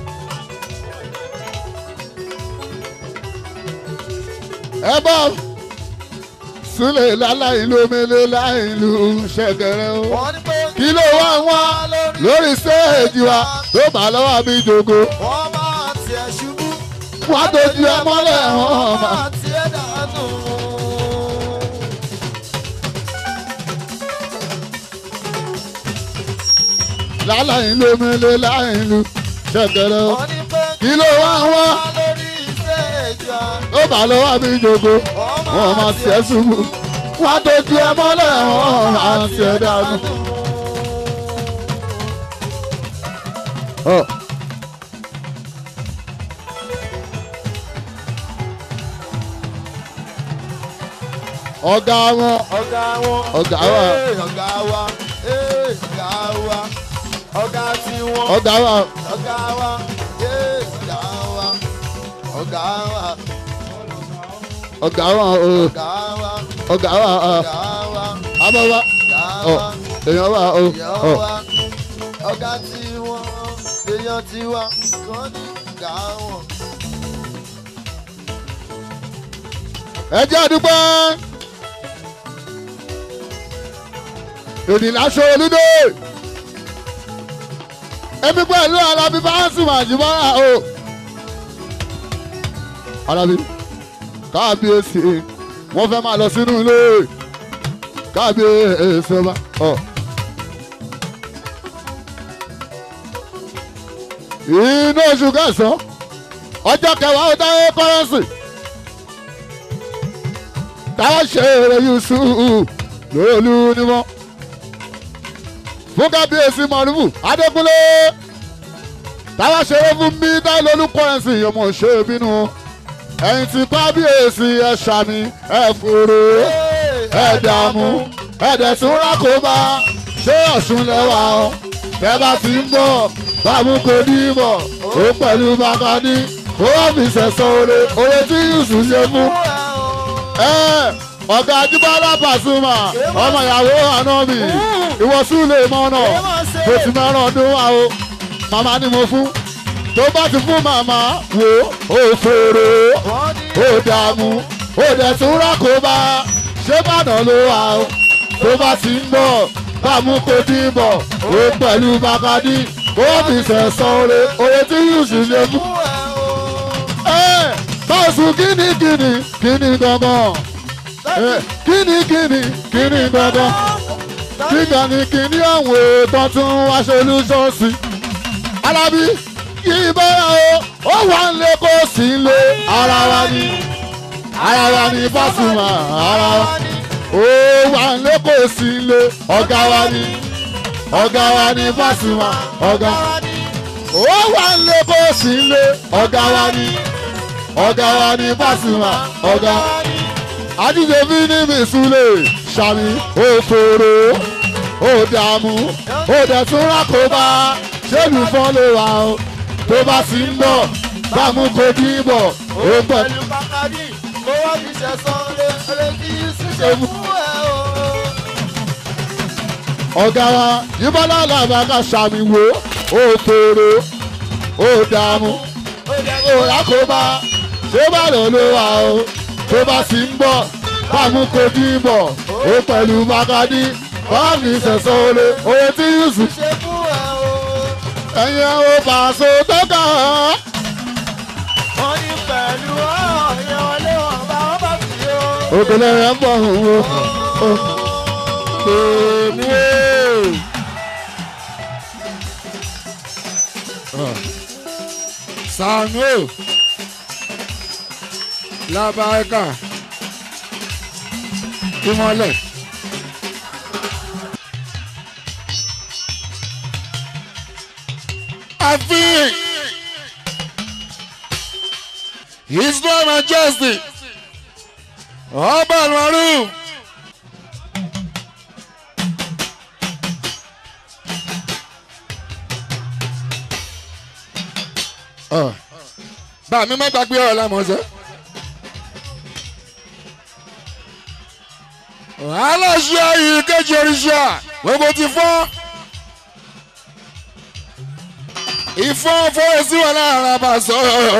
ẹ bá sílẹ̀ láláì lómele láì lu ṣẹ̀kẹ̀rẹ̀ o.
wọ́n ní pé
kí ló wá wá lórí stéèjì wa tó bá lọ́wọ́ mi jogo.
wọ́n máa tiẹ̀ ṣubú.
wá dojú ẹ mọ́lẹ̀ hàn má.
máa tiẹ̀ dànù.
láláì lómele láì lu ṣẹ̀kẹ̀rẹ̀ o.
wọ́n ní pé
kí ló wá wá
lórí stéèjì wa.
tó bá lọ́wọ́ mi jogo. wọ́n máa tiẹ̀ ṣubú. wá dojú ẹ mọ́lẹ̀ hàn má tiẹ̀ dànù. Ọ̀. ọ̀gá wọn
ọ̀gá wọn.
Ọ̀gá wa.
Ee, ọ̀gá wa. Ee, ọ̀gá wa. ọ̀gá tiwọn.
ọ̀gá wọn
ọ̀gá wa. Ee, ọ̀gá wa. ọ̀gá wa.
ọ̀gá wọn o
ọ̀gá wa.
ọ̀gá wọn o
ọ̀gá wa.
abọ́wá
ọ̀gá
ọ
wa.
èèyàn wà o
ìyá
ọ
wa. ọ̀gá tiwọn. èèyàn tiwa. kàn ní ọ̀gá wọn.
ẹ jẹ́ àdúgbò ènìláṣọ olúdó èmi pẹ̀lú alábí báńsì màjúmọ́ra o alábí káàbíyèsí wọ́n fẹ́ máa lọ sínú ilé káàbíyèsí ọba ọ. inú oṣù kẹsàn-án ọjọ́ kẹwàá ó dáwọ́ kọ́rẹ́nsì táwọn ṣe eré yusuf lóòlù ni wọn fún kábíyèsí mọ̀rúfù adékúnlé táwọn ṣe eré fún mi táwọn lólùkọ́ ẹ̀sìn ọmọ ṣe bínú ẹ̀yìn tí kábíyèsí ẹ̀ ṣàmì ẹ̀ fòrò ẹ̀ dààmú ẹ̀ dẹ̀ tún rákòbá ṣé ọ̀ṣun lẹ́wà ọ́ tẹ́ bá ti ń bọ̀ bámu kò ní bọ̀ ó pẹ̀lú bàkàdí ó wà fi sẹ̀sọ̀ oore oore tí yusuf ṣe fún ẹ ọ̀gá ajíbọ́lá pàṣùmà ọmọ ìyàwó ànábì ìwọ̀sùn lè mọ́nà mo ti mẹ́ràn ọdún wa o màmá ni mo fún tó bá ti fún màmá wò ó fòrò
wọ́n ní
ó dààmú ó dẹ̀ tún rákòbá ṣé bàdàn ló wà o tó bá ti ń bọ̀ bámu kò dín bọ̀ ó pẹ̀lú bàkàdí ó fi sẹ̀sán oore oore tí yóò sì lè fún ẹ bọ́ọ̀sù kíni kíni kíni gangan ẹ kíni kíni kíni gangan kíkan ni kíni àwọn èèyàn tún wá solúṣọ́ọ̀sì alábí kí bọ́lá o ó wà ń lé kó sì ń lé ara wa ni ara wa ni Pasuma ara wa ó wà ń lé kó sì ń lé ọ̀gá wa ni ọ̀gá wa ni Pasuma ọ̀gá ó wà ń lé kó sì ń lé ọ̀gá wa ni ọ̀gá wa ni Pasuma ọ̀gá adídèbí ní mìsúlẹ̀ sàmì òfòrò òdààmú òdẹ̀tún rákòbá ṣéèlú fọ́n lè wà ó tó bá sì ń bọ̀ bámu kò dìbọ̀ ó pẹ̀.
pẹ̀lú bàkàdí mo wá fi ṣẹ̀sán lé lé kí yusuf ṣe fún ẹ o.
ọ̀gá wa yíbọ́lá làbàkà sàmì wò òfòrò òdààmú òrákòbá ṣé bá lọ ló wà ó tó bá sì ń bọ̀ bámu kò dìbọ̀ ó pẹ̀lú bàkàdí wọ́n fi sẹ̀sọ́ olè oye tí yusuf
ṣe fún ẹ o.
ẹ̀yin ò pàṣẹ tó kàn án òkèlè rẹ̀ ń bọ̀ òun o tèmi o. Samuel Labaika Ìmọ̀lẹ̀. Àfihàn His Royal Majesty Ọba Almaru. Bá mi má gbàgbé ọ̀rọ̀ lámọ̀ọ́sẹ́. aláṣẹ yìí kejì oríṣà gbogbo ti fọ́ ìfọ́ fọ́rẹ́sì wà láàrin abàṣọ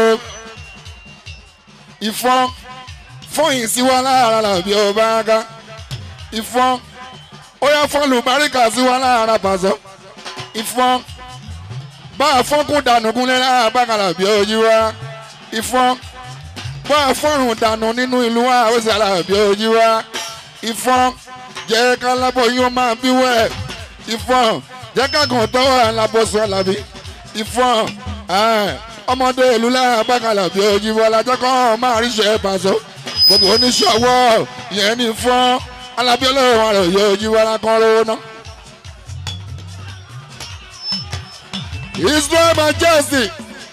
ìfọ́ fọ́yìn sí wa láàrin àbí ọba ká ìfọ́ ó yá fọ́ọ̀lù baríkà sí wa láàrin abàṣọ ìfọ́ bá a fọ́nkún dànù kúnlẹ̀ láàrin abákàlà bí ojú wa ìfọ́ bá a fọ́rùn dànù nínú ìlú wa ó sì àlàbí ojú wa ìfọ́n jẹ́ ká lábọ̀ yín ó máa bí wẹ̀ ìfọ́n jẹ́ ká kàn tọ́wọ́ alábọ̀sọ̀ làbí ìfọ́n ọmọdé ìlú lára bákàlà bí ojú bọ́lá jẹ́ kọ́ máa ríṣẹ́ pàṣọ gbogbo oníṣòwò yẹn ní fọ́n alábí ọlọ́run àrò yóò ojú bọ́lá kan lówó ná. Israel Majesty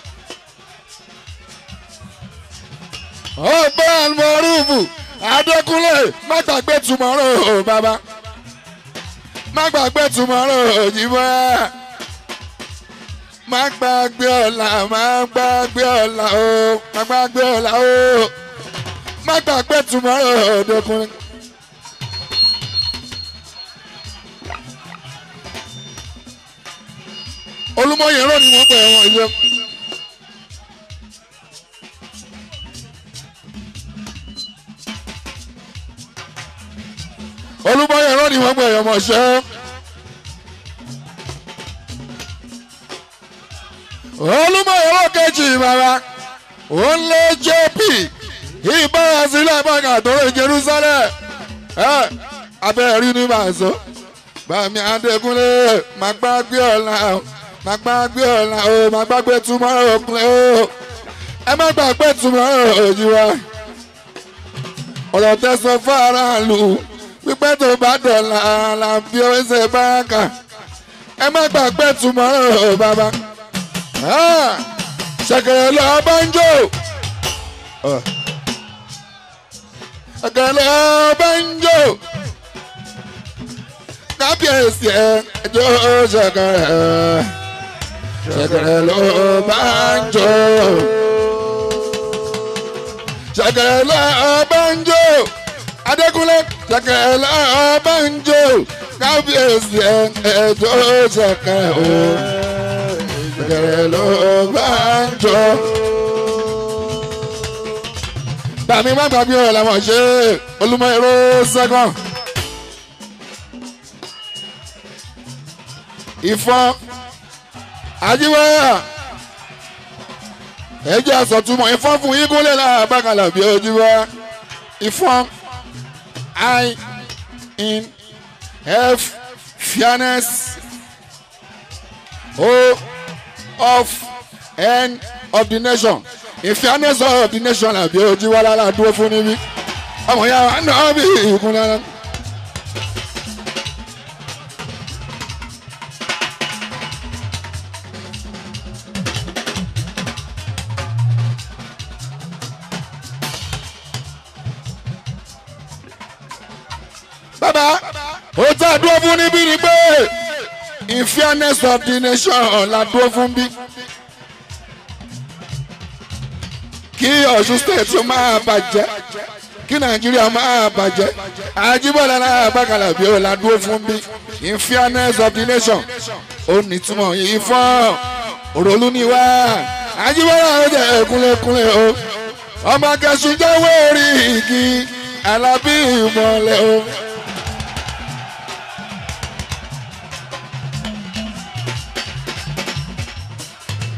ọgbẹ́ àlùmọ́rùfù adékúnlé má gbàgbé tùmọ̀rọ̀ o bàbá má gbàgbé tùmọ̀rọ̀ òjìbọ́ má gbàgbé ọ̀la má gbàgbé ọ̀la o má gbàgbé ọ̀la o má gbàgbé tùmọ̀rọ̀ òdòkúnlé. olùmọ̀yẹ̀ rọ̀ ni wọ́n pẹ̀ wọ́n ilé. olùbọ̀yẹ̀ rán ni wọ́n gbé ẹ̀yọ́ mọ̀ṣẹ́. olùbọ̀yẹ̀ rán kejì bàbá òun lé jp ìbára sílẹ̀ bàgà tó lè Jerusalem abẹ́rẹ́ rí ní bàṣọ. bàmí adékúnlé má gbàgbé ọ̀la o má gbàgbé ọ̀la o má gbàgbé tomorrow òkúnlẹ̀ o ẹ má gbàgbé tomorrow òjì wa ọ̀rọ̀ tẹ̀sán fún aráàlú pípẹ́ tó bá dọ̀la la fi owó ṣe báàkà ẹ má gbàgbé tomorrow bàbá ṣẹ̀kẹ̀rẹ̀ lọ bá ń jò ṣẹ̀kẹ̀rẹ̀ lọ bá ń jò kábíyèsí ẹ ẹjọ́ ṣẹ̀kẹ̀rẹ̀ ṣẹ̀kẹ̀rẹ̀ lọ bá ń jò ṣẹ̀kẹ̀rẹ̀ lọ bá ń jò adékúnlé ṣẹ̀kẹ̀rẹ̀ lọ bá ń jò kábíyèsí ẹ ẹjọ́ ṣẹ̀kẹ̀rẹ̀ o ṣẹ̀kẹ̀rẹ̀ lọ bá ń jò. Bàmí má gbàgbé ọ̀rọ̀ làwọn ṣe olúmọ èrò sẹ́kọ̀n. Ìfọ́n Ajíwáyà ẹjẹ́ àsọ̀túnmọ̀ ìfọ́n fún Igúnlẹ̀ náà bákàlà bí ojúbọ. Ìfọ́n I in F fairness O of N of the nation in fairness of the nation àbí ojú wa lára dúró fún níbí ọmọ ya wa náà bí ìkúnlẹ̀ náà. bàbá ó tá a dúró fún níbí ni pé in fairness of the nation la dúró fún bí. kí ọ̀ṣun state ó máa bàjẹ́ kí nàìjíríà máa bàjẹ́ àjíbọ̀lá náà bàkàlà bí ó la dúró fún bí in fairness of the nation ó nítumọ̀ yìí fún òròlú ni wá àjíbọ̀lá ó jẹ́ kúnlẹ̀kúnlẹ̀ o ọmọ kẹsùn jáwé orí igi alábí ìmọ̀lẹ̀ o.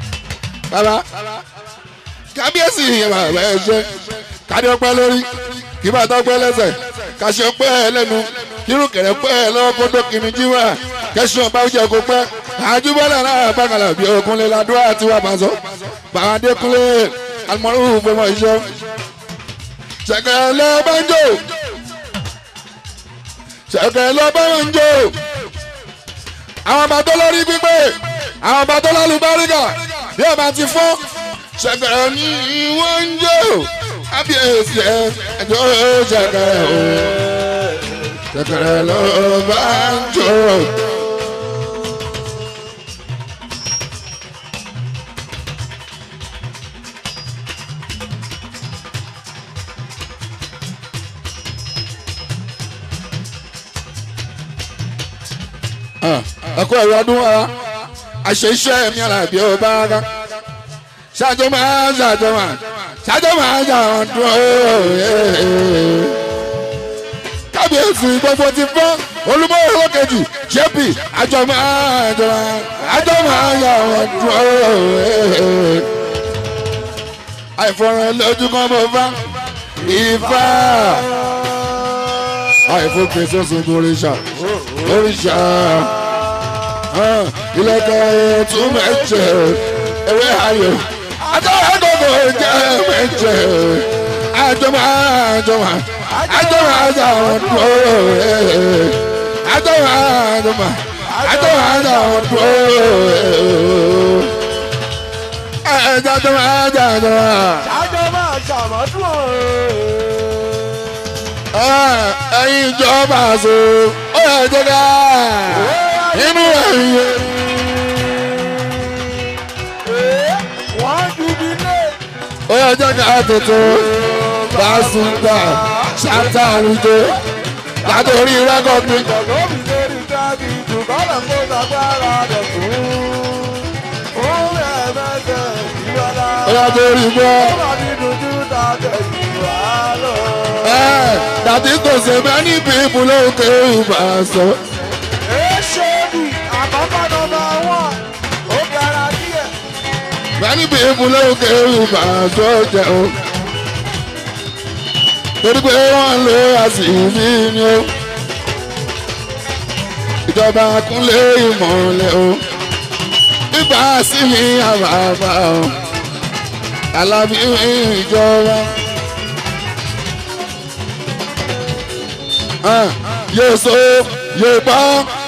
bàbá kábíyèsí ìyẹn bàbá ẹ ṣe kádé ọpẹ́ lórí kí bàtà pẹ́ lẹ́sẹ̀ kàṣẹ pẹ́ ẹ lẹ́nu kírun kẹ̀rẹ́ pẹ́ ẹ lọ́wọ́ kó tó kìíní jíwà kẹsàn bá jẹ kó pẹ́ àjùbọ́lẹ̀ náà bàkàlà bí okunlé ládùúrà àti wà bàzọ́ bàdékunlé alimọ̀rún fọmọ ìṣọ́ ṣẹ̀kẹ̀rẹ̀ lọ bá ń jò ṣẹ̀kẹ̀rẹ̀ lọ bá ń jò àwọn ọba tó lórí pípé àwọn ọba tó lálùbáríkà bí ọba ti fọ́ ṣẹ̀kẹ̀rẹ̀ ní wọ́n ń jò ábíyèsí ẹ̀ ẹ̀jọ̀ ṣẹ̀kẹ̀rẹ̀ o ṣẹ̀kẹ̀rẹ̀ lọ bá ń jò. ẹkọ ẹrọ ọdún wa àṣẹ iṣẹ́ mi àlàbí ọba ká ṣáàjọ máa ṣáàjọ máa ṣáàjọ máa ṣàwọn dùn kábíyèsí gbogbo ti fọ́ olúmọ̀ọ́rọ́ kejì jẹ́pì àjọ máa jọ àjọ máa ṣàwọn dùn àìfọ̀rọ̀ lójú kan bó bá ìfà àìfọ̀kẹ́ sọ́sọ́ oríṣà oríṣà ilẹ̀kẹ̀ tún mẹ́jẹ ewé ayò àtọ́wọ́ gbogbo jẹ́ mẹ́jẹ àjọmọ́ àjọmọ́ àjọmọ́ àjọmọ́ dúró àjọmọ́ àjọmọ́ àjọmọ́ àjọmọ́ dúró àjọmọ́ àjọmọ́.
àjọmọ́ àṣàmọ́dún
ẹyin ìjọba àṣọ ó yẹ jẹ́ ká inú ẹ̀yẹ.
wọ́n jubilé.
ó yẹ jẹ́ ká tuntun bá sùn gbà ṣáta àwùjọ látòrí rẹ́kọ̀dì.
Lóbi lórí tábì dùbọ́lá kó lágbára rẹ̀ fún. Fún ẹ̀mẹ́sẹ̀ ìwọ́lá.
ó yẹ torí gbọ́.
Ó wà ní dúdú tàbí ìwà lọ.
dàtí kò ṣe many people ló ń ké ìbá sọ.
Èṣèlú àkọ́kọ́ nọmba wọ́n. Ó gara díẹ̀.
many people ló ń ké ìbá sọ jẹun. torí pé wọ́n lo àṣìbí ni ó. ìjọba kúnlé ìmọ̀lẹ̀ o. nígbà sí mi àbàbà o. alábí ìjọba. Ah, yóò so yóò bọ́.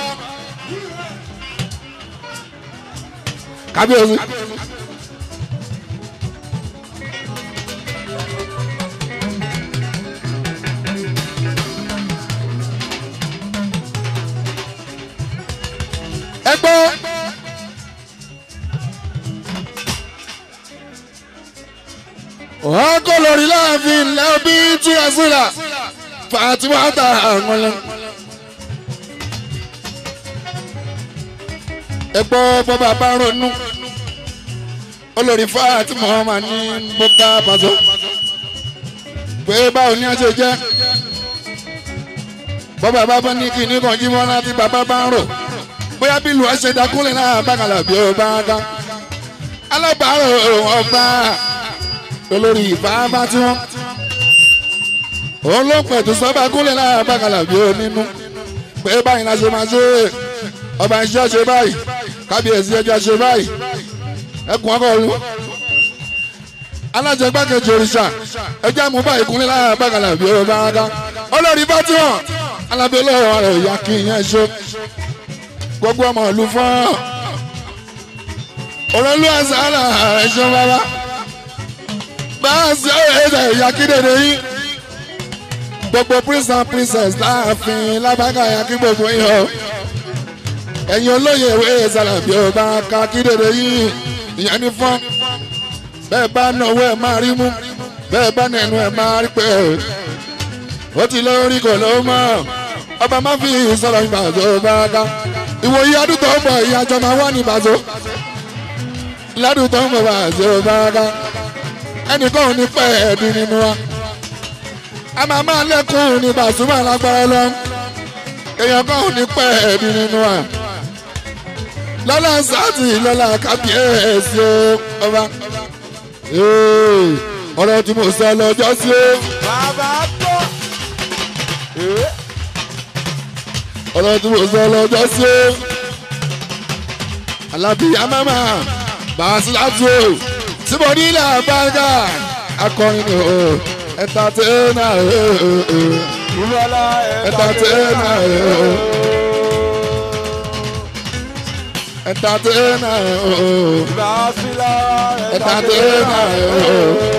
kábíyèsí. ẹ gbọ́. wọ́n kó lórí láàfin lẹ́bí túra síra fatima ta àwọn lọ. ẹ gbọ́ bọ́bá bá ronú olórí fatima ọmọ ní bọ́bá pàṣẹ pé báwo ni a ṣe jẹ́ bọ́bá bá bá ní kíní kan jí mọ́ láti bàbá bá ń rò bóyá bí lu ẹsẹ̀ dakúnlẹ̀ náà bákàlà bí ó bá ká alábàárò ọba olórí ìfáfá tí wọ́n òun ló pẹ̀tù sọ́ba kúnlẹ̀ náà bákàlà bí ó nínú pé báyìí la ṣe máa ṣe ọba iṣẹ́ ṣe báyìí kábíyèsí ẹjọ́ ṣe báyìí ẹkùn ọkọ̀ lu alájẹgbákejì òrìṣà ẹjẹ́ mú báyìí kúnlẹ̀ náà bákàlà bí ó bá ká olórí bá tí wọ́n alábẹ́ olóòrò rẹ̀ ìyá kí ìyẹn ṣe gbogbo ọmọ ìlú fún òròlú àṣàlà ẹ̀ṣọ́ bàbá bá a ṣe ẹ̀ṣẹ̀ ìyá kí dèdè yín gbogbo prince and princess láàfin lábàgà ìyá kí gbogbo yín o ẹ̀yin olóyè ìwé ìsàlàbí ọba ká kí dèdè yín ìyẹn ní fún bẹ́ẹ̀ bá náwó ẹ̀ máa rí mú bẹ́ẹ̀ bá nẹnu ẹ̀ máa rí pé ó ti lórí kò ló mọ̀ ọba má fi sọ̀rọ̀ ìbàdàn ọba ká ìwòye ọdún tó ń bọ̀ ìyájọ́ máa wà ní ìbàdàn lọ́dún tó ń bọ̀ bàjẹ́ ọba ká ẹnìkan ò ní pẹ́ ẹ̀dín nínú wa a máa máa lẹ́kùn ní bàtúmọ̀ lágbára lọ èèyàn kan ò ní pẹ́ ẹ̀dín nínú wa lọ́la sáàtì lọ́la kábíyèsí ọba ọ̀rọ̀ tí mo sọ lọ́jọ́ sí o.
Bàbá tó.
ọlọ́run tí mo sọ lọ́jọ́ sí o alábìyá mama bàásílátù o tí mo ní ilẹ̀ àbáńgá akọrin ni o ẹ̀ńtátẹ́nà o
Ìrọ̀lá
ẹ̀ńtátẹ́nà o ẹ̀ńtátẹ́nà o
Ìbásílá
ẹ̀ńtátẹ́nà o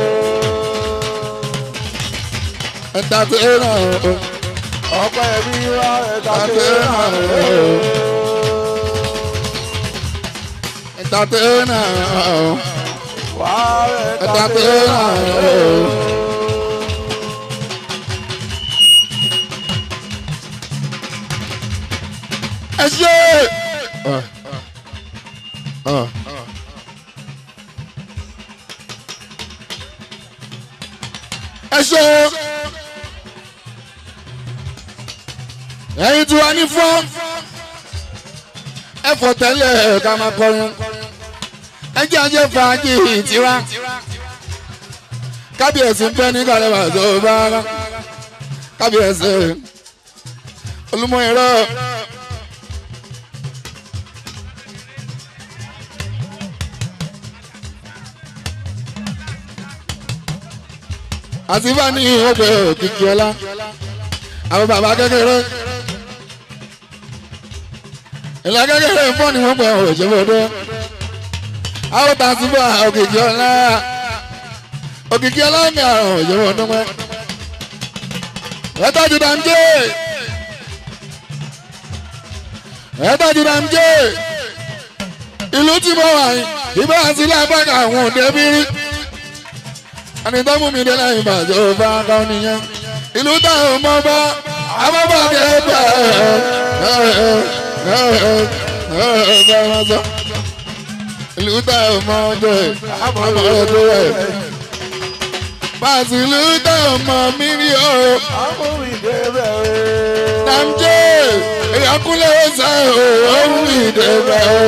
ẹ̀ńtátẹ́nà o
Ọpẹ́ mi wá
ẹ̀ńtátẹ́nà o ẹ̀ńtátẹ́nà o
Wá
ẹ̀ńtátẹ́nà o. ẹ ṣe. ẹ ṣe. ẹyin tí wàá ní fún ẹ fọ tẹ́lẹ̀ ká máa kọrin ẹ jẹ́ ajé fàájì tiwa kábíyèsí ń fẹ́ ní kàlẹ́ bàtọ́ bá kábíyèsí olúmọ ìrọ. àti bá ní ọgbẹ òkìkí ọlá àwọn bàbá kékeré ìlà kékeré fún ni wọn pẹ òṣèlú àwọn tàǹtí bá òkìkí ọlá òkìkí ọlá ní àrùn òṣèlú ọdún pẹ ẹtọ́jú dàmjé ẹtọ́jú dàmjé ìlú tí mo wà yìí ìbá àti lábàkà àwọn òde bí rí ẹni tó mú mi dé lẹ́yìn ìbàjẹ́ òfà kan nìyẹn ìlú táwọn ọmọ bá abọ́bọ̀dé bẹ̀ ẹ̀ ẹ̀ sọ ìlú táwọn ọmọ jẹ abọ́bọ̀dé rẹ̀ pàṣẹ ìlú táwọn ọmọ mi rí o
Amúrìndé bẹ̀ o.
dàmjé ìyàkúlẹ̀ ọ̀sẹ̀ o ọ̀hún ìdè bẹ̀ o.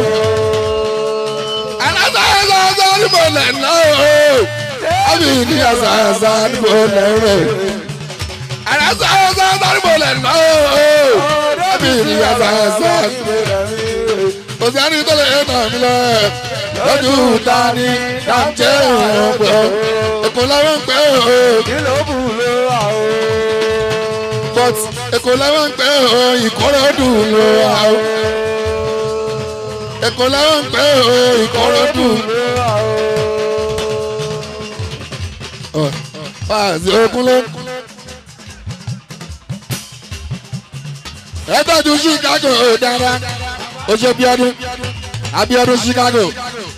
alásàásà sọ́ọ́nù mọ̀lẹ́ náà o àbí ní àṣàṣà níbo lẹ́rẹ̀. àṣàṣà níbo lẹ́rẹ̀ ooo. àbí ní àṣàṣà kò sí àní tó lè nà mí lọ. lójú ta ni dàmjẹ́ ọ̀pọ̀ èkó làwọn ń pẹ́ ooo.
Kí ló bù ló wà o?
but èkó làwọn ń pẹ́ ooo ìkọ́rọ́dù ló wà o. èkó làwọn ń pẹ́ ooo ìkọ́rọ́dù
Ló wà o.
Fàzí Okunlé. Ẹ tọ́jú Chicago dáadáa. Ó ṣe Bíọ́dún. Abíọ́dún Chicago.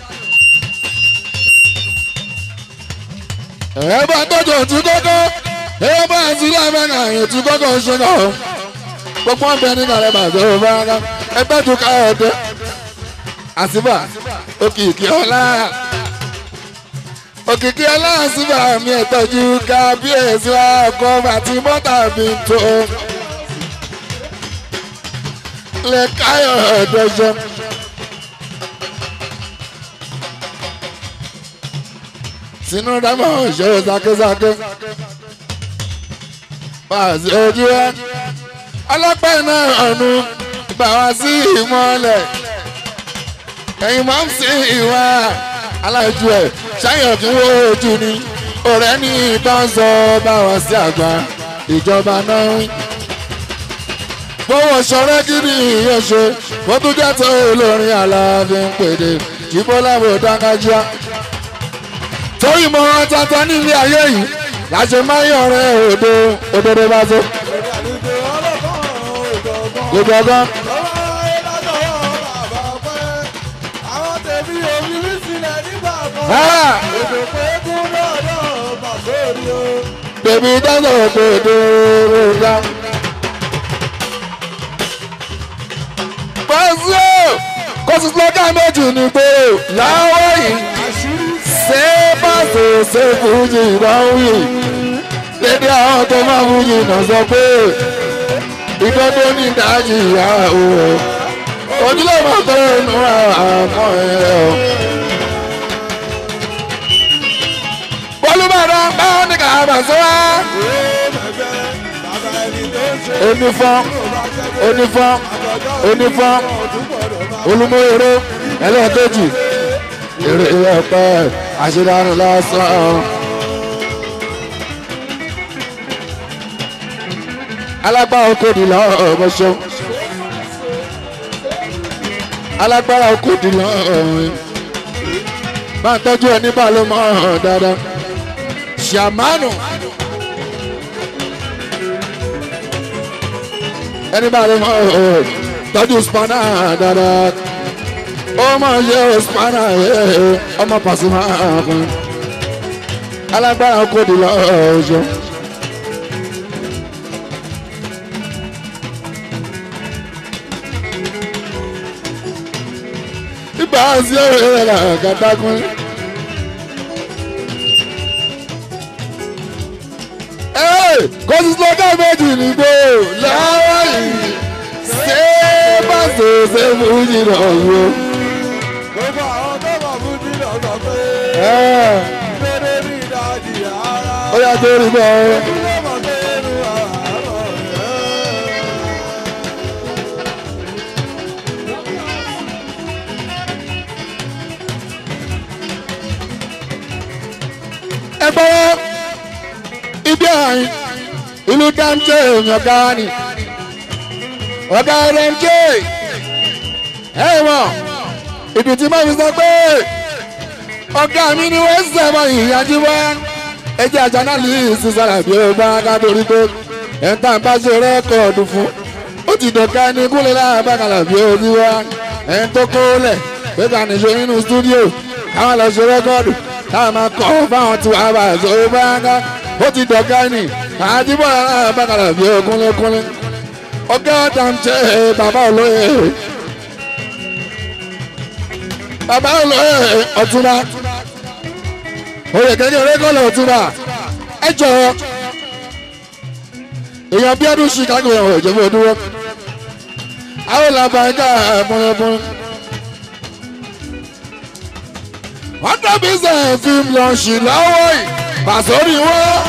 Ẹ bá tọ́jú òtún kókó. Ẹ bá àti lábẹ́nà ètò kókó ṣe náà. Gbogbo ọ̀bẹ ní kàlẹ́ bàtà ó bá rárá. Ẹ tọ́jú káyọ̀dé. Àsìbà òkìkí ọ̀la òkìkí aláàsíbà mi ẹ̀tọ́jú kábíyèsí wa ọkọ àti mọ́tà mi tó lè káyọ̀ ọ̀dọ́jọ́. sínú dámọ̀ ìṣòro sákésáké pàṣẹ ojú ẹ ọlọ́pàá iná ọ̀nù gbà wá sí ìmọ̀lẹ̀ ẹ̀yin máa ń sin ìwà aláìjú ẹ̀ ṣáyọ̀ kí wọ́n ojú ni ọ̀rẹ́ ní ìbọn sọ bá wá sí àgbà ìjọba náà ń. gbówó ṣọrẹ́ kí ni ìyẹn ṣe wọ́n tún jẹ́ tó olórin aláàfin pèdè jíbọ́lá bò dáńgájíá. torí mọ tata nílé ayé yìí láṣẹ máa ń yọrẹ òdo òdodo bá tó.
Àlùjọ ọlọ́kàn ìjọ̀gbọ́n.
gbogbo
Lọ́wọ́ ayé látọwọ́ bàbá ọpẹ́. Àwọn tèmi omi rí sílẹ̀ nígbà kan.
ọgán.
Èdè pé kún lọ́dọ̀ bàbórí o.
Bèbí dáná òkèdè rògbà. Pẹ̀sì o, kò sí lọ́gà méjì ní pé láwọ̀ yìí ṣé pàṣẹ ṣe fújì ìdánwì. Lédè àwọn tó máa fújì náà sọ pé ìdọ́dọ́ ní ìdájì ìyá o. Ojúlé máa tó inú àmọ́ ẹ̀ o. Bọ́lú bàdàn bá ní ká bàṣẹ́ wá.
Bàbá ẹni tó ń
onífọ́n onífọ́n onífọ́n olúmọ̀ọ́rọ́ ẹlẹ́ẹ̀kejì èrè ẹ̀pẹ́ àṣedánù lásán. alágbára oko di lọ ọmọṣọ alágbára oko di lọ máa ń tọ́jú ẹni bá ló mọ̀ ọ́n dáadáa ṣàmánù ẹni bá ló mọ̀ ọ́n tọ́jú spanner dáadáa ó máa yẹ spanner ọmọ Pasuma kan alágbára oko di lọ ọjọ́. ibà sí ọ̀rẹ́ rẹ̀ là kàtàkùn. kò sí slogan méjì nígbò lọ́wọ́ yìí ṣé bá ṣe ṣe fújì náà yó.
gbogbo àwọn tó mọ̀ fún jílọ̀ sọ pé lóde ní ìdajì ara.
ó yà tó rí bẹ́ẹ̀.
ilé mọ̀ pé inú àárọ̀ rẹ̀.
ẹ gbọ́wọ́ ibi àyìn ìlú dáńtẹ́ èmi ọ̀gá ni ọ̀gá dáńtẹ́ ẹ mọ̀ ìdí tí mo fi sọ pé ọ̀gá mi ni wọ́n sẹ̀mọ̀ ìyájú wá ẹjẹ́ àjà náà lè sísára bí ó bá ká torí pé ẹ̀ ń tàn bá ṣe rẹ́kọ̀ọ̀dù fún ó ti dọ̀ka ẹni kúlẹ̀ láàbàkàlà bí ó ti wá ẹ̀ ń tó kólẹ̀ pé ká nìṣó nínú stúdíò káwọn lọ ṣe rẹ́kọ̀ọ̀dù táwọn máa kọ́ fáwọn tí wàá bá ṣe ó bá ká ó ti dọ̀ka ẹni àdìbò láàbàkàlà bí ó kúnlẹ̀ kúnlẹ̀ ọ̀gá dàǹtẹ̀ bàbá olóyè bàbá olóyè ọ̀túnba oyè kékeré kọ́lẹ̀ ọ̀túnba ẹ jọ̀ọ́ èèyàn bí ọdún chicago ẹ̀wọ̀n ìjọba òdúró àwọn làbà ẹ̀ka ẹ̀bùnẹ̀bùn hundred percent film launch lọ́wọ́ yìí pàṣórí wọ́n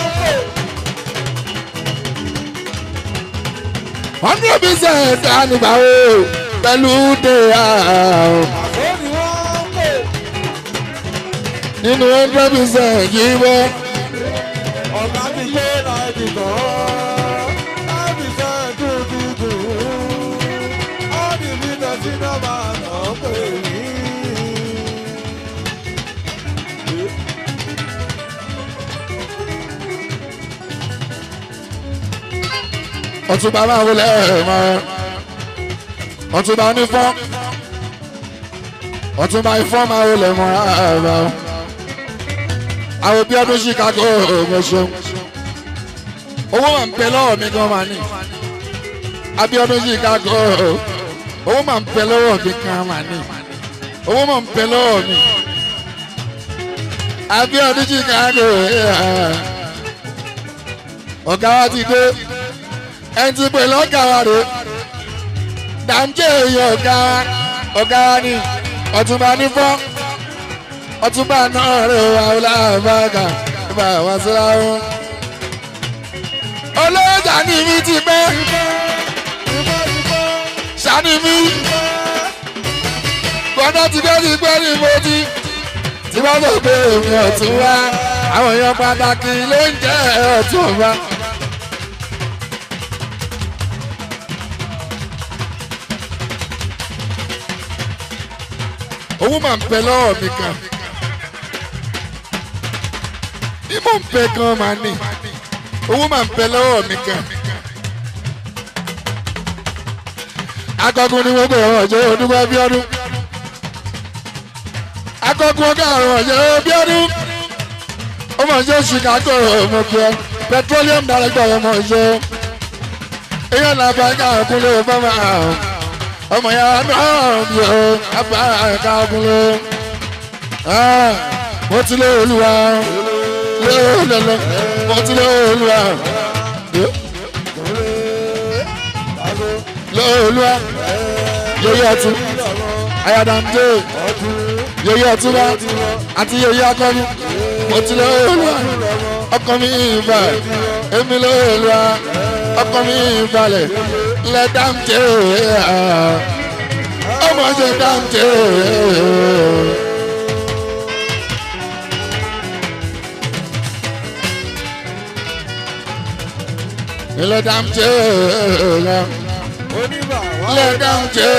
hundred percent ànìgbà wo pẹ̀lú dé àwọn
ó ní wọ́n ń pè
nínú hundred percent yìí wọ́n.
ọ̀gá ti gbé náírà kan láti ṣe dúdúdú ó ní bí tẹ̀sí náà máa nà ó pè mí.
ọtúnba máa wọlé ẹ̀ẹ̀mọ ọtúnba onífọ́ ọtúnba ifọ́ máa wọlé mọ́ ẹ̀ẹ̀mọ àwọn bí ọdún chicago ọmọṣẹ́ owó máa ń pẹ lọ́wọ́ mi gan máa ní abiodun chicago owó máa ń pẹ lọ́wọ́ mi gan máa ní owó máa ń pẹ lọ́wọ́ mi abiodun chicago ọ̀gá wa ti dé ẹni tí pè lọ́gà wa rè dàmjẹ́ èyí ọ̀gá wa ọ̀gá wa ni ọ̀túnba nífọ́ ọ̀túnba náà rè wá ọlábàgà bá wa síra wọn. olóòjà ni mi ti pẹ́ sani mi gbọ́dọ̀ ti dé ti pẹ́ ní mo ti tí wọ́n sọ pé èmi ọ̀tún wá àwọn èèyàn pàtàkì ló ń jẹ́ ọ̀tún wá. owó máa ń pẹ lọ́wọ́ mi kan ìmọ̀ ń pẹ gan máa ní owó máa ń pẹ lọ́wọ́ mi kan. akọkùn ni wọ́n pè wọ́n ọ̀jọ́ odúgbò bíọ́dún akọkùn ọgá àrùn ọ̀jọ́ bíọ́dún ọmọ ọ̀jọ́ chicago ọmọ pẹ́ petroleum director ọmọ ọ̀jọ́ èèyàn làbá ẹ̀ka ọ̀kúnlẹ̀ fọ́mà ọmọ ya náà bí o abá ẹ̀ka ọ̀kúnlẹ̀ mo ti lé olúwa lé olúwa mo ti lé olúwa lé olúwa yeye ọtún ayadamde yeye ọtúnba àti yeye akọni mo ti lé olúwa ọkọ mi ìbà èmi lé olúwa ọkọ mi balẹ̀ lẹ dáńtẹ́ ọmọ ṣe dáńtẹ́. ilé dáńtẹ́
oníbà wà
ilé dáńtẹ́.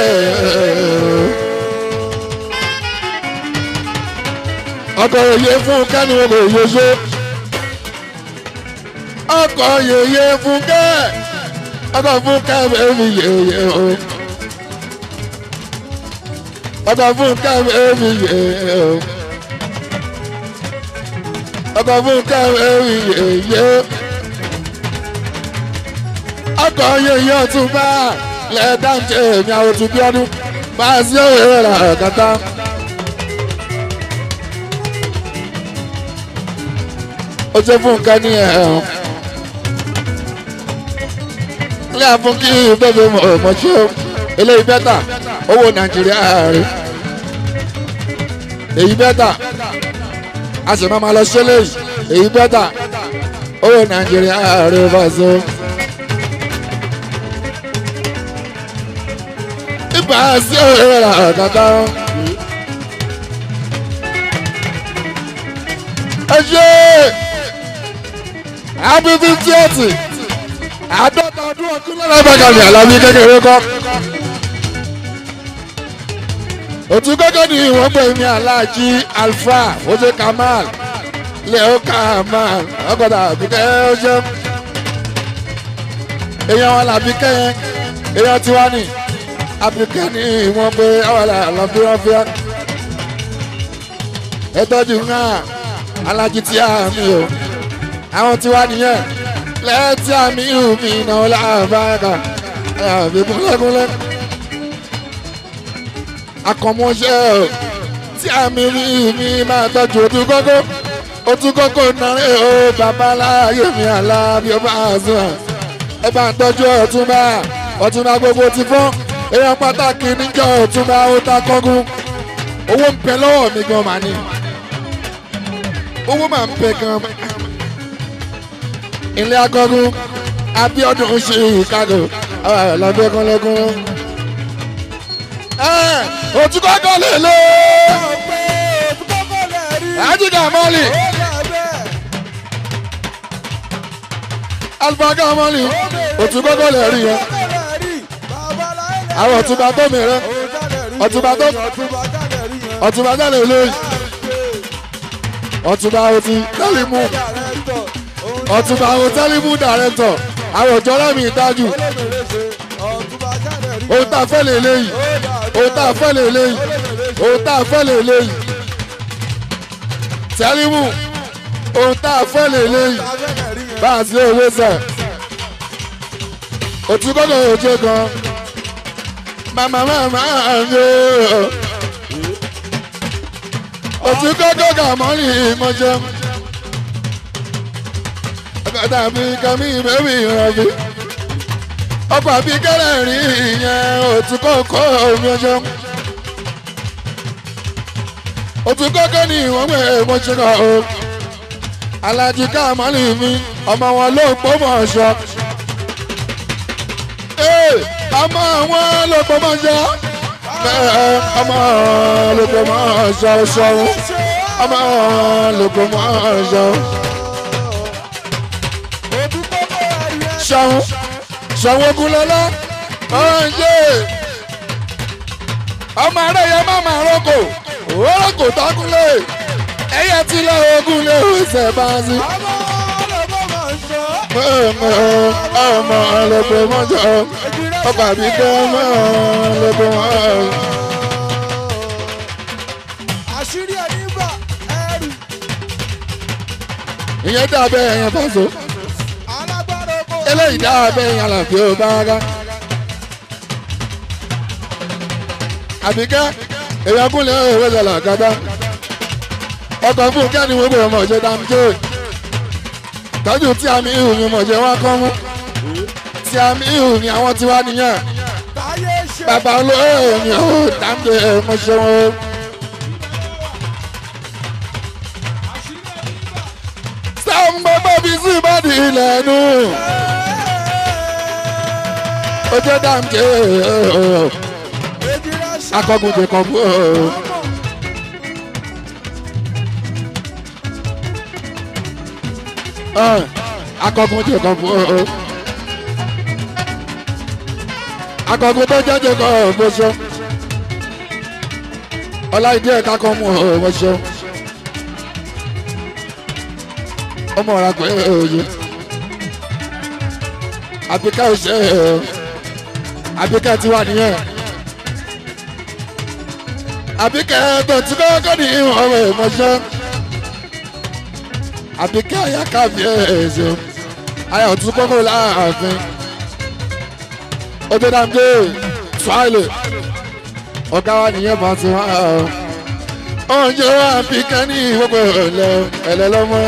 ọkọ̀ òye fún kẹ́ni wo kò yẹ ṣe ọkọ̀ yèyé fún kẹ́ ọkọ̀ fún kẹ́mi mi yèyé o ọkọ̀ fún kẹ́mi mi yèyé o ọkọ̀ fún kẹ́mi mi yèyé ọkọ̀ yèyé ọtún bá lẹ́ẹ̀dáǹtẹ̀ mi àwọn òtún bí ọdún bá a sí òwe rà kàtà. ó ṣe fún nǹkan ní ẹ̀hún. ilé àfún kí bẹ́ẹ̀ mọ̀ ṣe eléyìí bẹ́tà owó nàìjíríà rẹ̀ èyí bẹ́tà a sì máa ma lọ ṣe léyìí èyí bẹ́tà owó nàìjíríà rẹ̀ bá so. ibà sí òwe rà kankan. ẹ ṣe happy fiftieth àádọ́ta ọdún ọdún lọ́la bàgàlì àlàbí kékeré kọ́. òtún gẹ́gẹ́ ni wọ́n pè mí aláàjì alfa oṣù kamal leo kamal ọgọ́dà àbíkẹ́ ọṣẹ́. èèyàn wọn làbí kẹ́yìn èèyàn tiwa ni àbíkẹ́ ni wọ́n pè àwọn àlàbí wọn fi hàn. ẹ tọ́jú náà alájí tí a mi o àwọn tí wá nìyẹn lẹ́tí àmì ìhùmí náà láàbáyàkà àbí kúnlẹ́kúnlẹ́ akọ̀mọ́ṣẹ́ o tí àmì ìhùmí máa tọ́jú ojú kókó ojú kókó náà o babaláyé mi àlá bí ó bá sùn ẹ bá ń tọ́jú ọ̀túnba ọ̀túnba gbogbo ti fọ́n èèyàn pàtàkì níjọ́ ọ̀túnba ó ta kọ́gún owó ń bẹ lọ́wọ́ mi gan màní owó máa ń bẹ gan ilé akọgun abiodun ṣe chicago lọdẹkùnlẹkùn òtún kọkọ lè lé ajiga mọlì alifaka mọlì òtún kọkọ lè rí yẹn àwọn ọtúnba tó mìíràn ọtúnba tó ọtúnba tó lè lé ọtúnba òtí tẹ́lẹ̀ mú ọtúnba àwọn tẹ́lifù dàrẹ́tọ̀ àwọn òjò rẹ́mi ìdájú ohun tá a fẹ́ lè léyìí ohun tá a fẹ́ lè léyìí ohun tá a fẹ́ lè léyìí tẹ́lifù ohun tá a fẹ́ lè léyìí bá a sí òwe sẹ̀ òtún kọ́kọ́ òjò gan màmá màmá mi ò òtún kọ́kọ́ gàmọ́lì ìmọ̀jẹ́ ọ̀kadà mi kan mi bẹ́bí ìrọ̀bí. ọkọ̀ àbí kẹ́lẹ́ rí ìyẹn òtún kọ́kọ́ omi ọjọ́. òtún kọ́kọ́ ni ìwọ̀n gbé mo ṣe kọ́ o. alájí káàmọ́lì mi ọmọ wọn ló pọ́ mọ̀ ọ̀ṣọ́. ee ọmọ wọn ló pọ́ mọ̀ ọ̀ṣọ́. bẹ́ẹ̀ ọmọ ló pọ́ mọ̀ ọ̀ṣọ́ ṣọ́run. ọmọ ló pọ́ mọ̀ ọ̀ṣọ́. ṣàwọn ṣàwọn ogunlọlá ọ̀hánjẹ́ ọmọ rẹ̀ yẹ má máa rọ́kò rọ́kò tọ́kúnlé ẹ̀yẹ tí lọ ogun lé oṣù bá sí. ọmọ ọlọpẹ mọjọ ọkọ àbíkẹ ọmọ ọlọpẹ mọjọ.
àṣírí ẹni bá ẹrù
ìyẹn dàbẹ̀ ẹ̀yẹn fàṣọ
alágbára oko.
eléyìí dàbẹ̀ ẹ̀yẹn àlàfo bá rá. àbíkẹ́ èèyàn kúnlẹ̀ òwe lọ́la gàdá ọkọ̀ fún kẹ́ni wọ́n gbé ọmọ ọ̀jẹ̀ dáńjẹ́ tọ́jú tí àmì ihò ni mọ̀jẹ̀ wá kọ́ mú tí àmì ihò ni àwọn tiwa nìyẹn
táyé ṣe.
bàbá olóyè ni ó dáńjẹ́ mọ̀ṣẹ́ wọn. sáwọn gbogbo bí sí ìbàdí ilẹ̀ nù ojú dàmjẹ́ akọgun jẹ kan fún ọ. akọgun jẹ kan fún ọ. akọgun tó jẹjẹ kan bó ṣe ọláìdí ẹ̀ka kan mú ọ bó ṣe ọmọ ọ̀rá pé òye àbíká òṣè àbíká ti wà nìyẹn àbíká tó ti kọ́kọ́ ní ọ̀rọ̀ ìmọ̀ṣẹ́ àbíká àyàká fi ẹ̀ẹ́sẹ̀ àyà òtún kọ́kọ́ láàfin ọjọ́ dàmdé tíwáìlì ọ̀gá wa nìyẹn bá ti wá ọ̀njẹ́ àbíká ní ìwọ́pẹ̀ ẹ̀lẹ́ ẹ̀lẹ́ lọ́mọ́.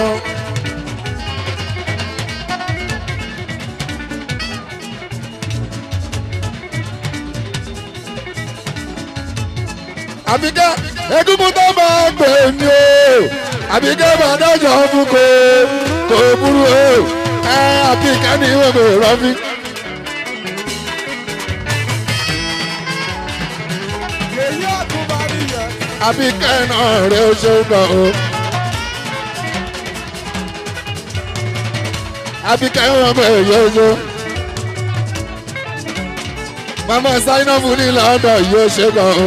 àbíkẹ́ egungun tó bá gbè mí o àbíkẹ́ bá dájọ́ fún kò kò burú o ẹ àbíkẹ́ ní ìwé mi rọ́bí.
èyí àtúbárí yẹn.
àbíkẹ́ náà rẹ̀ ó ṣe ń bọ̀ o. àbíkẹ́ wọn bẹ̀ yóò ṣe. mama zainabu ní lọ́dọ̀ yóò ṣe bọ̀ o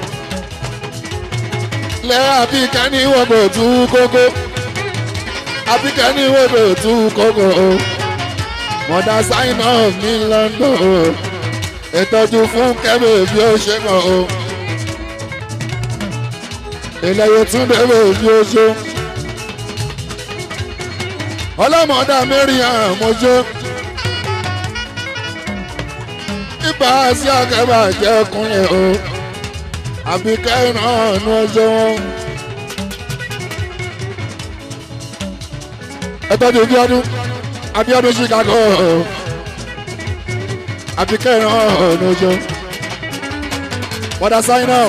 lẹ́ àbíkẹ́ ní wọ́pọ̀ tú kókó àbíkẹ́ ní wọ́pọ̀ tú kókó o mọ̀dá sign off ní London o ìtọ́jú fún kẹ́bẹ̀ bí ó ṣe kàn o ìlẹ̀yẹ tún débẹ̀ bí ó ṣe ọlọ́mọdá mẹ́rin àmọ́jọ́ ipa sí akẹ́bà jẹ́ kúnlẹ̀ o àbíkẹ́ náà ní ọjọ́ wọn. ẹ tọ́jú Abíọ́dún Abíọ́dún Chicago àbíkẹ́ náà ní ọjọ́. wọ́dà sign up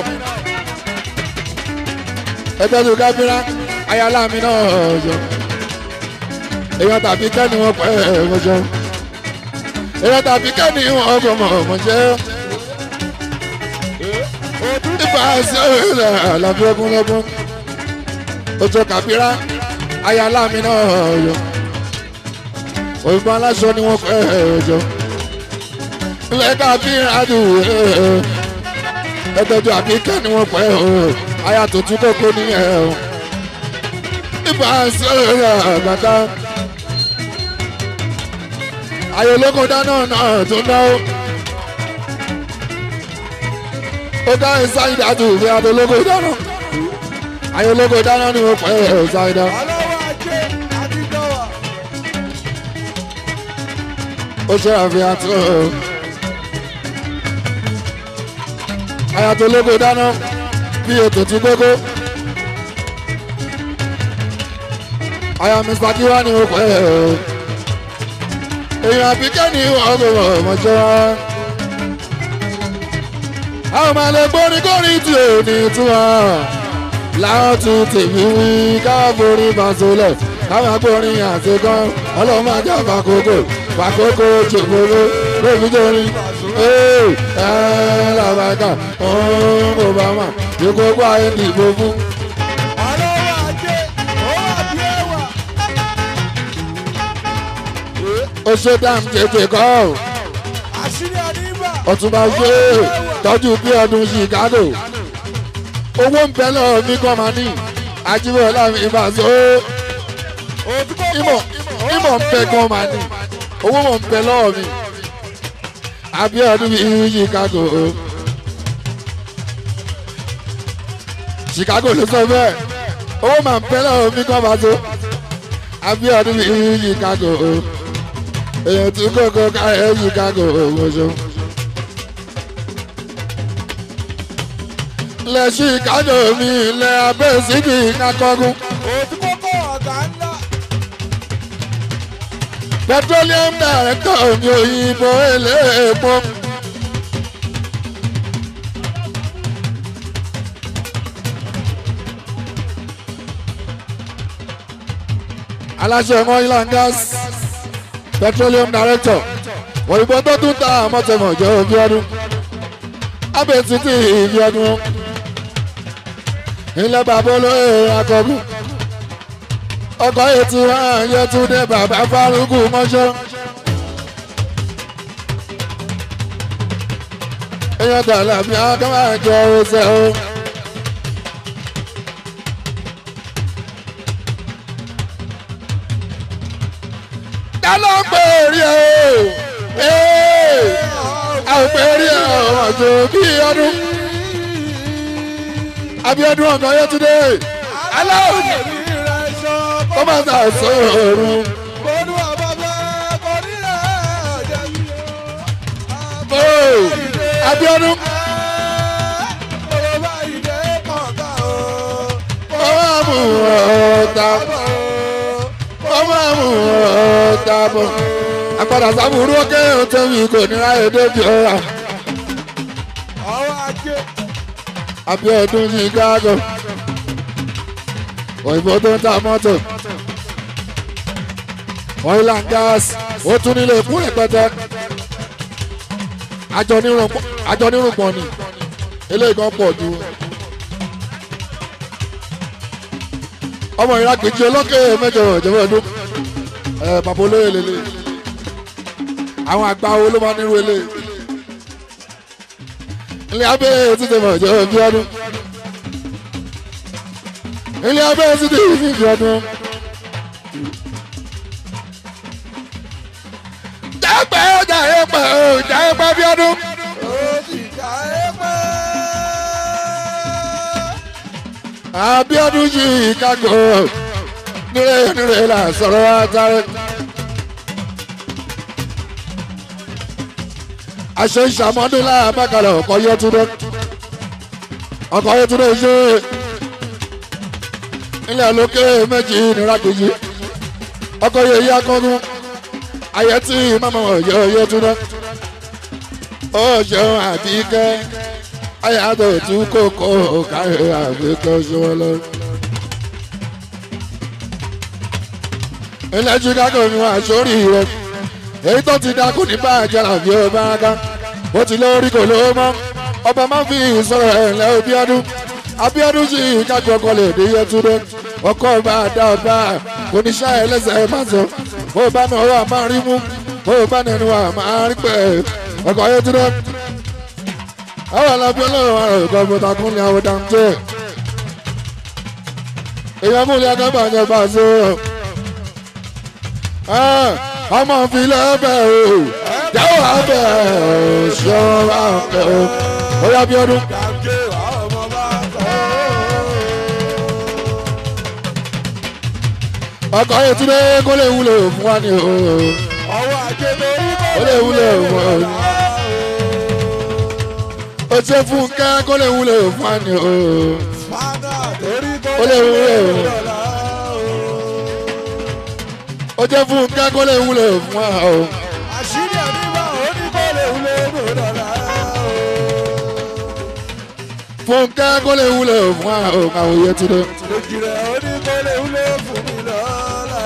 ẹ tọ́jú gábírà ayálà mi náà ọjọ́. èèyàn tàbí kẹ́ni wọn pẹ́ ọjọ́. èèyàn tàbí kẹ́ni wọn gbọmọ ọmọ jẹ́ nípa ẹsẹ̀ rẹ̀ àlàbí ogun lọ́gbọ́n ojú kàbírà ayálà mi náà yọ òyìnbó aláṣọ ni wọ́n pẹ́ ọjọ́ ilẹ̀ kàbírà dùn ẹgbẹ́jọ àbíkẹ́ ni wọ́n pẹ́ aya tó tún kókó nìyẹn nípa ẹsẹ̀ rẹ̀ àgbàdá ayọ̀lógún dáná náà tún náà. ó dá ìsáyidá àti ìwé adológo dáná ayé ológo dáná ni mo pẹ́ ẹ̀ ìsáyidá
ọlọ́wọ́ ajé àdìgbọ́wà.
ó ṣe àfihàn tó ayé adológo dáná bí ètò tí gbogbo ayé mr kiwa ni mo pẹ́ ẹ̀ èèyàn àbíkẹ́ ni wọ́n gbọ́ ọmọjọ́ àwọn máa lè gbórí kórí tí ò ní túmọ̀ láwọn tún tèmi wí káwọn forí bàtólẹ̀ káwọn agbórin àtikọ́ ọlọ́run máa jẹ́ àbàkókò bàkókò jòkòrò lóbi torí ee ẹ làbàkà ọ̀hún obama ìkókó ayé dìbò fún.
ọlọ́wọ́ ajé owó àbí ẹwà.
ó ṣe dáàmú tètè kọ́ ọ́
àṣírí àdìbà.
ọ̀túnba ṣe tọ́jú bí ọdún chicago owó ń bẹ lọ́wọ́ mi kọ́ máa ní ajíbọ̀lá mi bá so ìmọ̀ ìmọ̀ ń bẹ gan máa ní owó mọ̀ ń bẹ lọ́wọ́ mi abiodun mi chicago chicago ló sọ bẹ́ẹ̀ owó máa ń bẹ lọ́wọ́ mi kọ́ máa so abiodun mi chicago èèyàn tún kókó káyọ̀ chicago ọ̀ṣun. ilẹ̀ chicago mi ilẹ̀ abẹ́ síbi kakọ́gun.
òtún kókó ọ̀gá ńlá.
petroleum director mi òyìnbó eléèpo. aláṣẹ oil and gas petroleum director òyìnbó tó tún ta àmọ́tẹ́mọ̀ jẹ́ òbí ọdún abẹ́ títí ìbí ọdún ilé bàbá olóyè akọgun ọkọ̀ ètò ààyè tún dé bàbá fárúkú mọ́ṣọ́. èèyàn dàlà bí akọ́wà jọ ọ̀sẹ̀ o. dáná pé rí ẹ o àwọn pé rí ẹ o ọjọ́ bí ọdún abiodun ọkọ yẹtúndé aláwọ ó máa ta sọ̀rọ̀ o abiodun ó máa mú ọ̀tá ó máa mú ọ̀tá bọ̀ àpàdà sábúrú ókè òtẹ́wì kò ní ráyè débi ọ̀rà abiodun chicago òyìnbó tó ń ta mọ́tò oil and gas ó tún nílé fún rẹpẹtẹ àjọ nírùnpọ̀ ni eléyìí kan pọ̀ ju ọmọ ìrákejì olókè mẹ́jọ ìjọba ọdún ẹ bàbá olóyè lélẹ̀ àwọn àgbà wo ló máa nírú eléyìí ilé abẹ́ títí mọ̀ ìjọba bí ọdún ilé abẹ́ títí ìfìfì ọdún. jápẹ́ jàre pẹ́ o jàre pẹ́ bí ọdún. Abíọ́dún Chicago nílé nílé là sọ̀rọ̀ àtàrẹ. àṣẹ ìṣàmọ́dún láàbàkàlẹ̀ ọkọ̀ yẹtúndé ọkọ̀ yẹtúndé ṣe ilẹ̀ lókè méjì nira kejì ọkọ̀ yẹyẹ akọ́gun ayẹtí mọ́mọ́ ọ̀yọ́ yẹtúndé ó ṣeun àbíkẹ́ ayàtọ̀ tún kókó káyọ̀ àbíkẹ́ ṣọwọ́ lọ. ilẹ̀ Chicago ni wọ́n àṣórí rẹ̀ èyí tó ti dákú ní bàjẹ́ làbí ọba ká ó ti lórí kò lówó mọ́ ọba máa ń fi ìsọ̀rọ̀ ẹ̀ lẹ́ Abíọ́dún Abíọ́dún sì kájú ọkọ lè dé Yẹtúndé ọkọ ọba dá ọba oníṣẹ́ ẹlẹ́sẹ̀ máa sọ bó bá nà ọwọ́ àmà rí mú bó bá nẹnu àmà rí pẹ̀ ọkọ Yẹtúndé àwọn alábí ọlọ́run àrò ìkọ́ bọ́tà kúnlẹ̀ àwọn dáńtẹ́ èèyàn múlẹ̀ akábàjẹ́ bá a sọ ọmọ filẹ̀ bẹ̀ o jáwọ́ abẹ́ ṣọ́ra bẹ̀ o ó yá bí ọdún. ọkọ̀ yẹn tún dé kó lè wúlò fún wa ni o ó lè wúlò fún wa ni ó ṣe fún kẹ́ kó lè wúlò fún wa ni o ó lè wúlò fún wa ó jẹ́ fún kẹ́kọ̀ọ́ lè wúlò fún wa o.
àṣírí ẹ̀mí wa ò ní kó lè wúlò fún dọ̀là o.
fún kẹ́kọ̀ọ́ lè wúlò fún wa o àwọn òye ti dé.
lójì rẹ̀ ò ní kó lè wúlò fún mi lọ́la.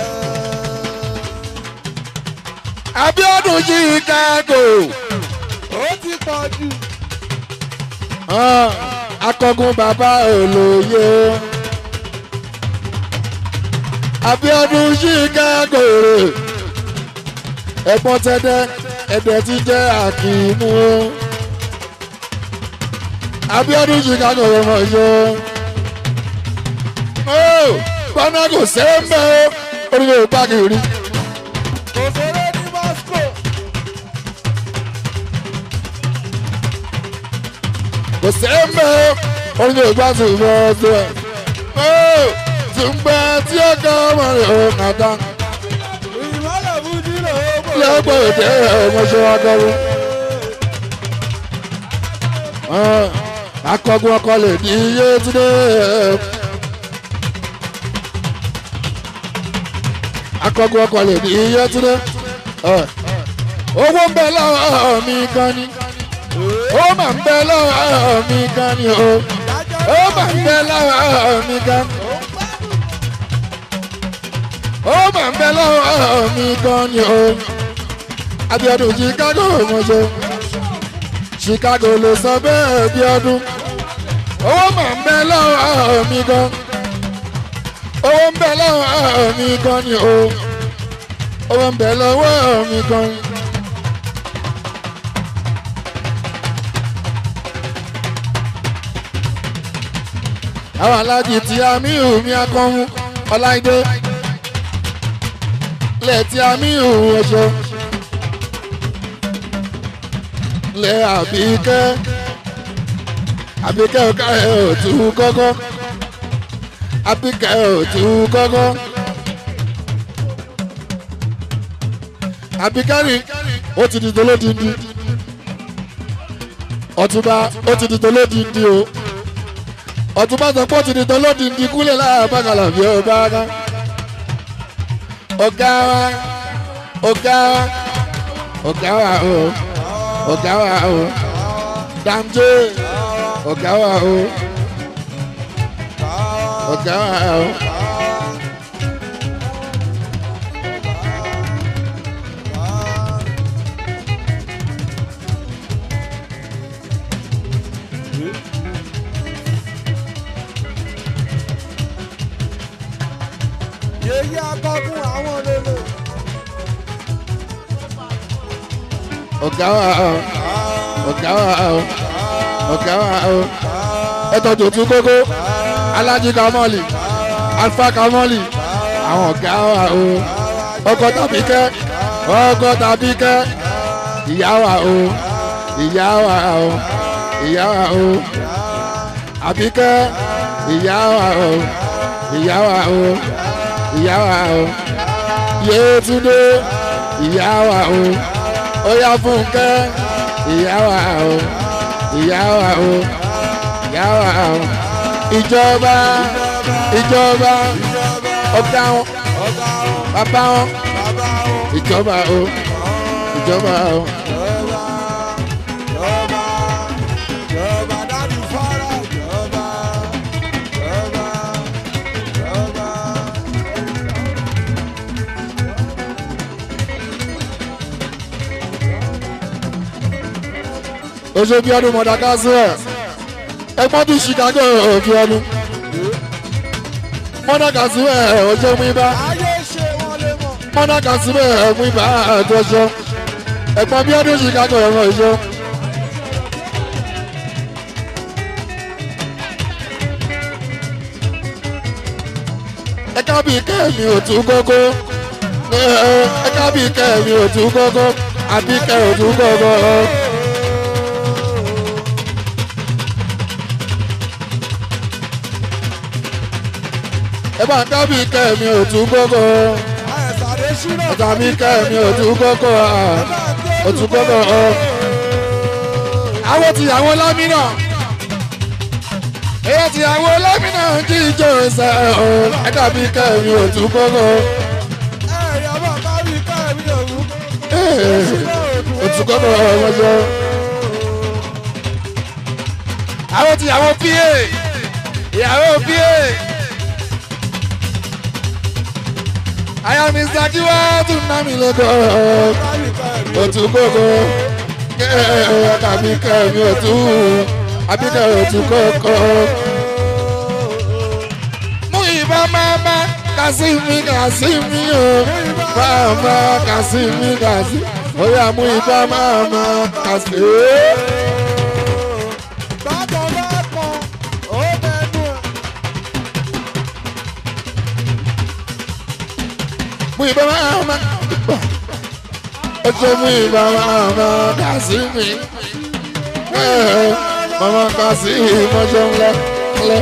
Abíọ́dún Chicago.
ó ti pọ̀ jù.
akọgun bàbá olóye. Abíọ́dún Chicago ẹ̀gbọ́n tẹ́dẹ́ ẹ̀dẹ̀ ti jẹ́ àkìmú. Abíọ́dún Chicago ọmọ yó. Bọ́nà kò sẹ́ńbẹ́ o, orí yóò bá kiri.
kò sóré ní Moscow.
Kò sẹ́ńbẹ́ o, orí yóò bá tún bọ́ ọdún ẹ̀. Tùǹgbà tí ó kọ́ ọmọ rẹ̀ ò kàtà.
ìmọ̀lẹ̀ fújì ló bọ̀.
lọ́gbọ̀ òde ọmọṣẹ́ akọgun. akọgun ọkọ lè ní iye túnde. akọgun ọkọ lè ní iye túnde. owó ń bẹ lọ́wọ́ mi gan ni. ó mà ń bẹ lọ́wọ́ mi gan ni o. ó mà ń bẹ lọ́wọ́ mi gan ni. ó mà ń bẹ lọ́wọ́ mi gan ni o abiodun chicago mọṣọ chicago ló sọ bẹ́ẹ̀ abiodun owó mà ń bẹ lọ́wọ́ mi gan owó ń bẹ lọ́wọ́ mi gan ni o owó ń bẹ lọ́wọ́ mi gan. àwọn alájì tí amíhù mi akọ́mú ọláìdé lẹ̀ tí amíhù ọ̀ṣọ́ lẹ̀ àbíkẹ́ àbíkẹ́ ọ̀ká ẹ̀ ò tú kọ́kọ́ àbíkẹ́ ò tú kọ́kọ́ àbíkẹ́ rí ó ti di tolódìndí ọ̀túnba ó ti di tolódìndí o ọ̀túnba sọ pé ó ti di tolódìndí kúlẹ̀ láàbàkàlà bí ó bá ká ọ̀gá wa ọ̀gá wa ọ̀gá wa o ọ̀gá wa o dàmjé ọ̀gá wa o ọ̀gá wa o.
yèyí akọkùn àwọn lele.
ọ̀gá wa o ọ̀gá wa o ọ̀gá wa o ẹ̀tọ́ tòtún kókó alájí kamọ́lì alfa kamọ́lì àwọn ọ̀gá wa o ọkọ tàbí kẹ́ ọkọ tàbí kẹ́ ìyá wa o ìyá wa o ìyá wa o àbíkẹ́ ìyá wa o ìyá wa o ìyá wa o yéétúndé ìyá wa o óyá fúnkẹ́ ìyá wa o ìyá wa o ìyá wa o ìjọba ìjọba ọ̀gá wọn
ọ̀gá wọn
bàbá wọn
bàbá wọn
ìjọba o ìjọba o
jọba jọba jọba dájú fara jọba jọba jọba.
oṣù bí ọdún mọdàkásílẹ̀ ẹgbọ́n tún chicago òbí ọdún mọdàkásílẹ̀ ọjọ́ mú ibà
ayé ṣe wọn lè mọ.
mọdàkásílẹ̀ mú ibà àtọ́jọ́ ẹgbọ́n bí ọdún chicago ẹ̀rọ ìṣọ́. ẹ̀ka bíi kẹ́mi ò tún kókó ẹ̀ka bíi kẹ́mi ò tún kókó àbí kẹ́ ò tún kókó. ẹ bá ń dábì kẹ́mi ò tún kókó
àyẹ̀sàdé ṣúná.
ọ̀tá mi kẹ́mi ò tún kókó ò tún kókó. àwọn tìyàwó lámìnà èyí tìyàwó lámìnà kí ìjọ ìṣe ẹ dàbí kẹ́mi ò tún kókó.
ẹ̀yà bá kárí kárí òwú.
òtún kókó ọmọdé. àwọn tìyàwó pa ìyàwó pa. àyà mr tiwa tún ná mi lọ́dọ̀
kárí kárí
òtún kókó tàbí kẹ́mi òtún àbíkẹ́ òtún kókó. mú ìbọn máma kásìmí kásìmí o máma kásìmí kásìmí ó yà mú ìbọn máma kásìmí.
bákan bákan ó mẹ́nu ẹ̀.
mú ìbọn máma ó ṣe mú ìbọn máma kásìmí. mama kásìmí mọ́jọ́ ńlẹ́ ńlẹ́.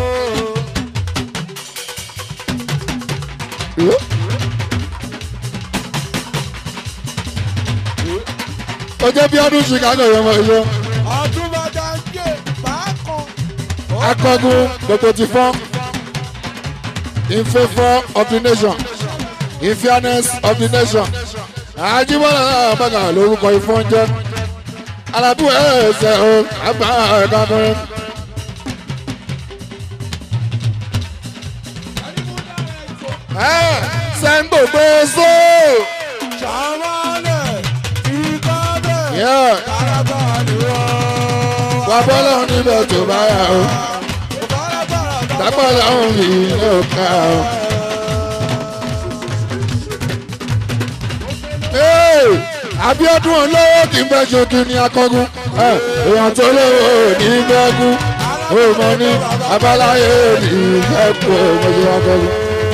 ó jẹ́ bí ọdún chicago yẹn mọ̀ ẹ̀yọ́
ọdún bá dá ń gé bákan.
akọgun gbogbo ti fọ́n in favour of the nation in fairness of the nation àjíbọ́lá náà bàgà lórúkọ ìfọ́n jẹ́ alábù ẹ̀ẹ́sẹ̀ o àgbà ẹ̀ka kọrin. sẹ́ńgbò gbé sóò.
ṣàmálẹ̀
bàbá ọlọ́run níbẹ̀ tó bá yà ó dápọ̀ lọ́run mi ló ká ó. Abíọ́dún olówó kì í bẹ́ ṣojú ní akọ́gun èèyàn tó lówó ní bẹ́ẹ̀kú òmò ní abáláyé ní bẹ́ẹ̀kú òmò ní akọ́gun.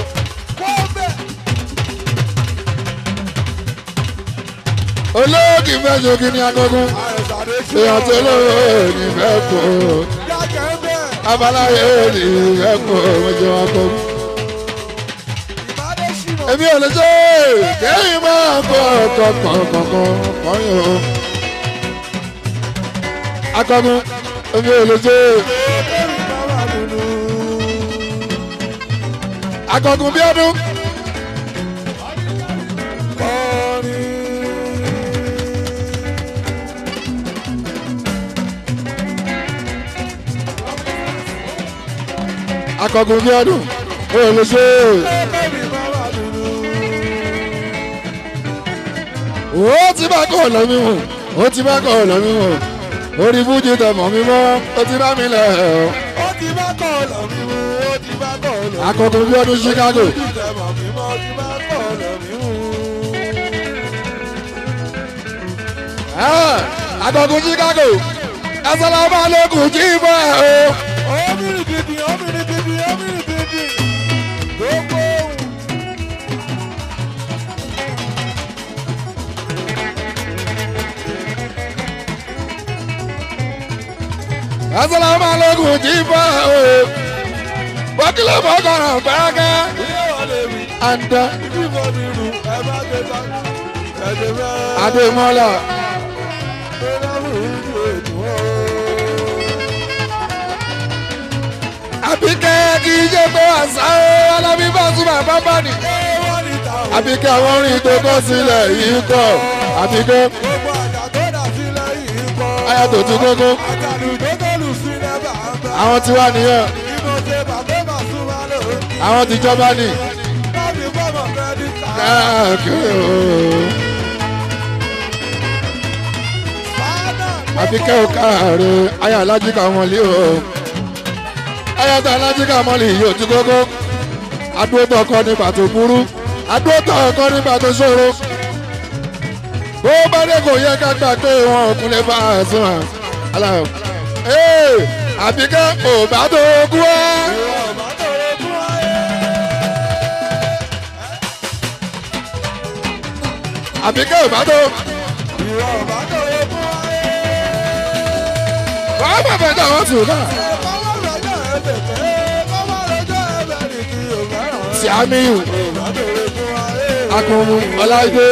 olówó kì í bẹ́ ṣojú ní akọ́gun èèyàn tó lówó ní bẹ́ẹ̀kú abáláyé ní bẹ́ẹ̀kú òmò ní akọ́gun èmi ò lè ṣe kéyìn máa kọ ọkọ kọ̀ọ̀kan kọ̀ọ̀yàn o. akọgun èmi ò lè ṣe. akọgun bí ọdún. akọgun bí ọdún ò lè ṣe. ó ti bá kọ́ ọ̀nà mi wò ó ti bá kọ́ ọ̀nà mi wò orí fújì tẹ̀mọ̀ mi mọ́ ó ti bá mi lẹ̀ ọ́.
ó ti bá kọ́ ọ̀nà mi wò ó ti bá kọ́ ọ̀nà mi wò.
akọkọ bí ọdún Chicago.
ó ti tẹ̀mọ̀ mi mọ́ ó ti bá kọ́ ọ̀nà mi wò.
akọkọ Chicago ẹsẹ̀lẹ̀ máa lókun jí bọ́ ẹ̀ o.
ó mìíràn bìbì ó mìíràn bìbì ó mìíràn bìbì gbogbo ohun.
ẹsẹ̀lẹ̀ máa lókun jí bọ́ ẹ̀ o. bọ́kílẹ̀ bọ́kọ̀rọ̀ gbẹ́gẹ́.
ilé wa lè rí
àǹdá
ìdíbò mi rù ẹ má gbé tán ẹ̀jẹ̀ mẹ́rin.
Adémọ́lá àbíkẹ́ kì í ṣe pé àṣà alábí bá túbọ̀ bá bá ní. àbíkẹ́ àwọn orin tó kọ́ sílẹ̀ yìí kọ́ àbíkẹ́ aya tó tún kókó àwọn tí wà nìyẹn àwọn tìjọba ní. káàkiri ooo. àbíkẹ́ ò káàárẹ̀ aya alájíkà wọn lé o aya tó alájíkà wọn lè yí òtún kókó adúrótọ̀ ọkọ nígbà tó burú adúrótọ̀ ọkọ nígbà tó ṣòro bó bá dé kò yẹ ká gbà pé wọn ò kún lè bá a sùn à aláwọ ee àbíkẹ́ ò bá tó kú wá. àbíkẹ́ ò bá tó. wàá bàbá ẹ̀dá wọn sùn náà. Sìámíù Akọ̀mù Ọláìdé.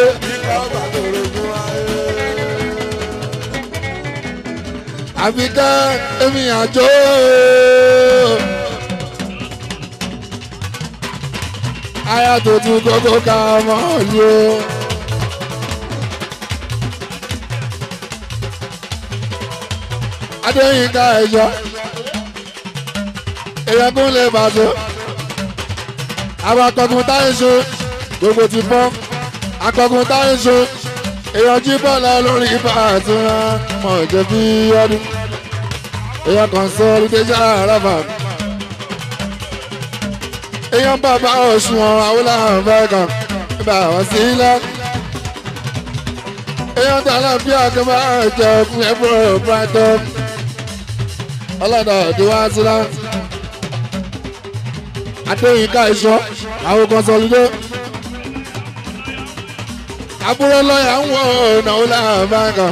Àbíkẹ́ èmi àjò. Aya tuntun kókó ká mọ́ lé. Adéyínká ẹ̀yọ́. Èèyàn kún lè bàtò àwọn akọgun táyé ṣe gbogbo ti fọ́ akọgun táyé ṣe èèyàn jí bọ́ọ̀lù lórí ibà àtúnra mọ̀ jẹ́ bí ọdún èèyàn kan sọ olùdíjà àràbà èèyàn bàbá òṣùwọ̀n àwòlàhàn fẹ́ẹ̀kan ibà wọ́n sí ilẹ̀ èèyàn tààlà bí àgbà jẹ fún ẹ̀bùrọ̀ brighton ọlọ́dọ̀ ọ̀dùnwá sílá adéyínká ìṣọ́ àwọn kọsọlídé àbúrò lọ́yà ń wọ ìnáwó láàbàkà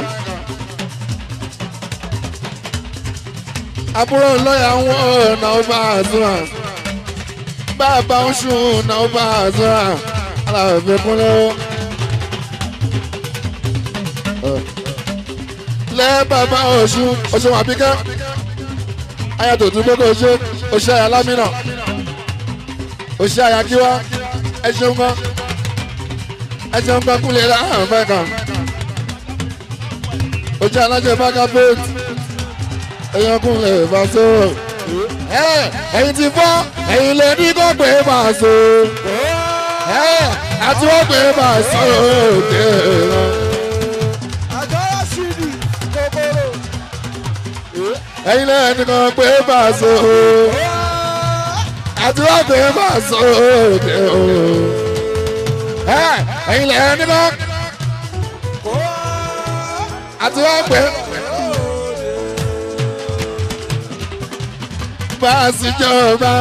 àbúrò lọ́yà ń wọ ìnáwó bá àzúrà bàbá ń sùn ìnáwó bá àzúrà aláàfin kúnlẹ̀ lẹ́ bàbá ọ̀ṣun ọ̀ṣun àbíkẹ́ ayàtò tún gbogbo ṣe òṣè alámìnà òṣìṣẹ́ àyàkíwá ẹ ṣeun kan ẹ ṣeun kan kúlẹ̀ láàrín fẹ́ kan òṣìṣẹ́ aláṣẹ bákà bẹ́ẹ̀tì èèyàn kúnlẹ̀ bá so ẹ̀yin ti fọ́ ẹ̀yin lè ní kó pé bá so àti wọ́n pé bá so òkè rán.
àjọyọ̀ sí ni kòkòrò.
ẹ̀yin lẹ́yìn kan pé bàṣọ àti wá pé bàṣọ òde o ẹ̀yin lẹ́yìn kan àti wá pé bàṣìjọba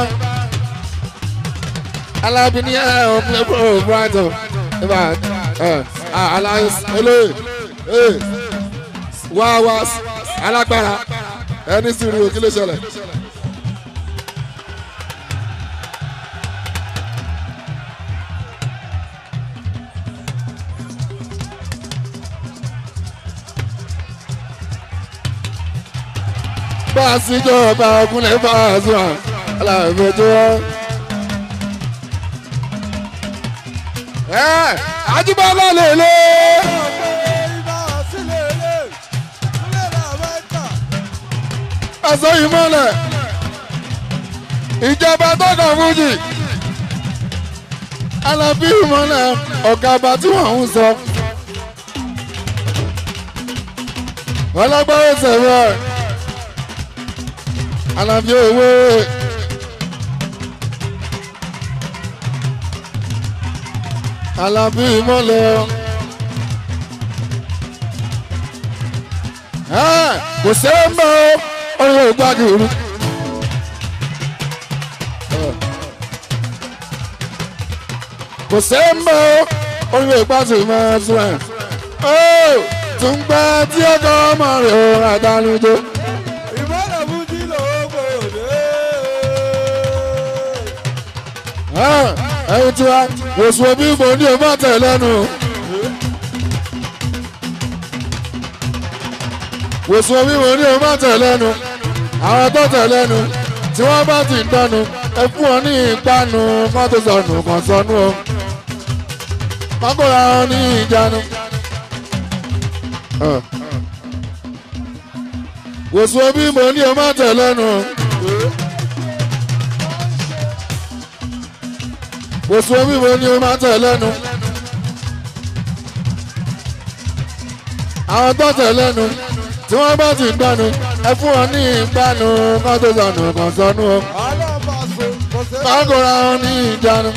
alábìíní ẹ̀ ọ̀ pé bro brighton ibà ẹ̀ alliance eléyìí wá wá alágbára ẹni sì rí òkè lè ṣẹlẹ̀. bá a sì jọba ọkùnrin bá a sùn aláàbẹ̀jọ́. ẹ àjùbọ́lá lè lé. ẹsẹ̀ ìmọ̀lẹ̀ ìjọba tọkàn fújì alábí ìmọ̀lẹ̀ ọ̀gá ọba tí wọ́n ń sọ. ọlọ́gbọ́n sẹ̀rọ̀ alábí owó. alábí ìmọ̀lẹ̀ kò sẹ́ẹ̀ mọ́ ọ̀rọ̀ ògbàgìrì. kò sẹ́ẹ̀ mọ́ ọ̀rọ̀ ìgbàgìrì máa tún ẹ̀. ó tún gbá tí ọkọ̀ ọmọ rẹ̀ ò àdánujó.
ìmọ̀lẹ̀ fújì lóko òde.
ẹ̀yin tí wa oṣù omi mo ní o má tẹ̀ lẹ́nu. oṣù omi mo ní o má tẹ̀ lẹ́nu. àwọn tó tẹ̀ lẹ́nu tí wọ́n bá ti dánu ẹ fún wọn ní ìpanu kán tó sọnù kàn sọnù o. kọ́kọ́ra wọn ní ìjánu. oṣù omi mo ní o má tẹ̀ lẹ́nu. oṣù omi mo ní o má tẹ̀ lẹ́nu. àwọn tó tẹ̀ lẹ́nu tí wọ́n bá ti dánu ẹ fún wọn ní ìpanu kán tó sọnù kàn sọnù o
alábàáṣe kò sẹ́ẹ̀.
kọ́kọ́ra wọn ní ìjánu.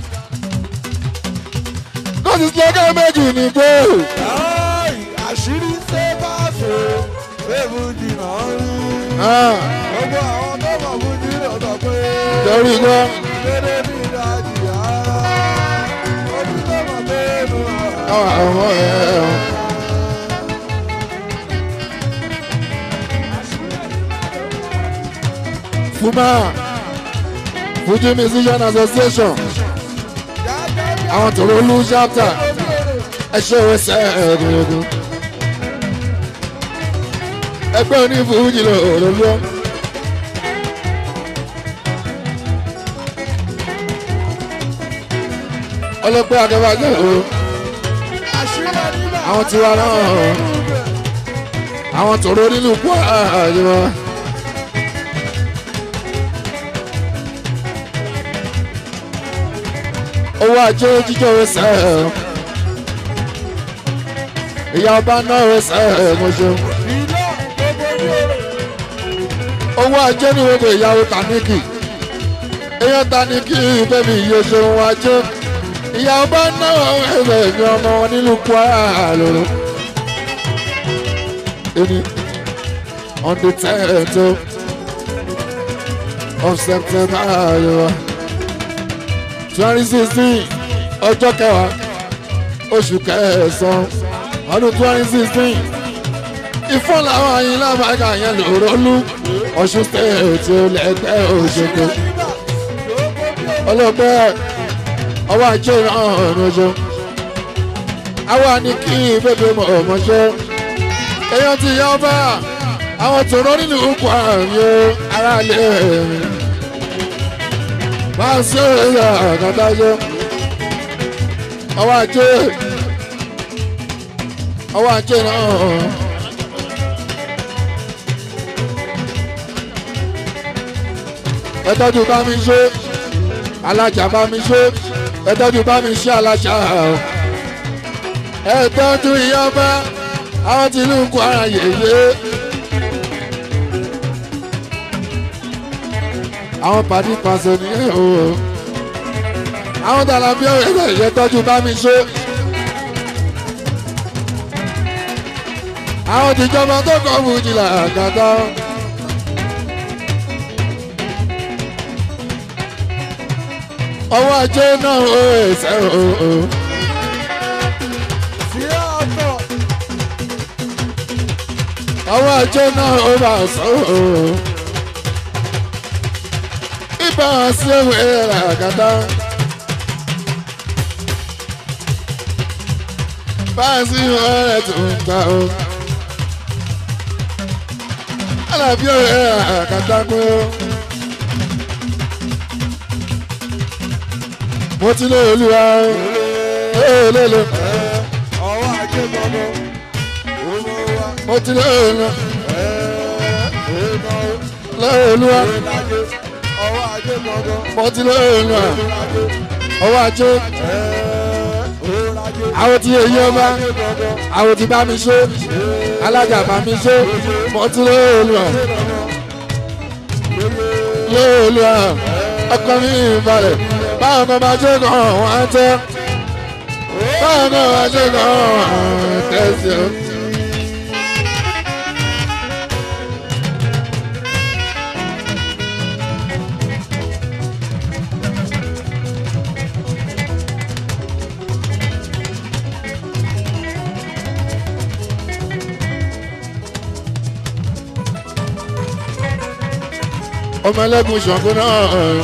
kọ́sì sílẹ̀kẹ́ méjì ní pé
Ai, àṣírí ṣe bá ṣe ṣé fújì náà rí. gbogbo àwọn tó mọ̀ fújì lọ sọ pé
torí gbọ́
dédé ní ìdajì ara ojú tó mọ̀ mẹ́nu ara.
àwọn ọmọ ẹ̀ fuma fuji musician association àwọn tòró lu chapter ẹṣẹ ẹsẹ ẹgbẹrẹgbẹ ẹgbẹ́ onífújì lọ òròlú ọlọ́pẹ́ akẹ́bàjẹ́ o
àṣírí nígbà
àwọn tiwa náà àwọn tòró nínú kú àjẹmọ́. owó ajé jíjọ ẹsẹ̀ ìyá ọba náà ẹsẹ̀ mọ̀ṣẹ́
iná gbogbo ní oró.
owó ajé ní gbogbo ìyàwó tàníkì èèyàn tàníkì bẹ́ẹ̀ni iye ṣeun ajé ìyá ọba náà ẹsẹ̀ ní ọmọ wọn nílùú kwara lòrò ẹni on the tenth of september ayọ̀ twenty sixteen ọjọ́ kẹwàá oṣù kẹsàn-án ọdún twenty sixteen ìfọ́n làwọn ayin lábàgà yẹn lòró lú ọ̀ṣun stéètì lẹ́gbẹ́ òṣogbo ọlọ́gbẹ́ ọwọ́ ajé náà ọ̀nàjọ́ àwa ni kí bébè mọ̀ ọ̀mọ́ṣẹ́ èèyàn ti yá ọba àwọn tòró nínú ikú àmì aráàlú ẹ̀mí máa ń ṣe ẹ̀yà àgàdájọ́ ọwọ́ ajé ọwọ́ ajé náà. ẹ tọ́jú bá mi ṣe alájà bá mi ṣe ẹ tọ́jú bá mi ṣe alájà ẹ tọ́jú ìyọ́bá àwọn tí ìlú Kwara yèyé àwọn pàdé pàṣẹ nìyẹn o àwọn dàlà bí ọ̀rẹ́ rẹ̀ yẹ tọ́jú bá mi ṣe. àwọn tìjọba tó kọ́ fún jìlá àgàtà. ọwọ́ ajé náà ó ẹsẹ̀ o.
sí ọ̀tọ̀
ọwọ́ ajé náà ó bá sọ o. ibà sí ewé àgàtà. báyìí ọ̀rẹ́ tó ń ta o. alábí ọ̀rẹ́ àgàtà kú. mo ti lé olúwa lélele
ọwọ́ ajé gbọ́dọ̀ owó wa
mo ti lé olúwa
èèmọ̀
lé olúwa
ìlàjẹ ọwọ́ ajé gbọ́dọ̀
mo ti lé olúwa
ìlàjẹ
ọwọ́ ajé
ìlàjẹ
àwọn tí èyí ọba àwọn tí bá mi ṣe alájà bá mi ṣe mo ti lé olúwa lé olúwa ọkọ mi ìbalẹ̀ báwọn kan bá ṣe kàn wọ́n á tẹ́ báwọn kan bá ṣe kàn wọ́n á tẹ́sí o. ọmọ ẹlẹ́gùn ṣàngó náà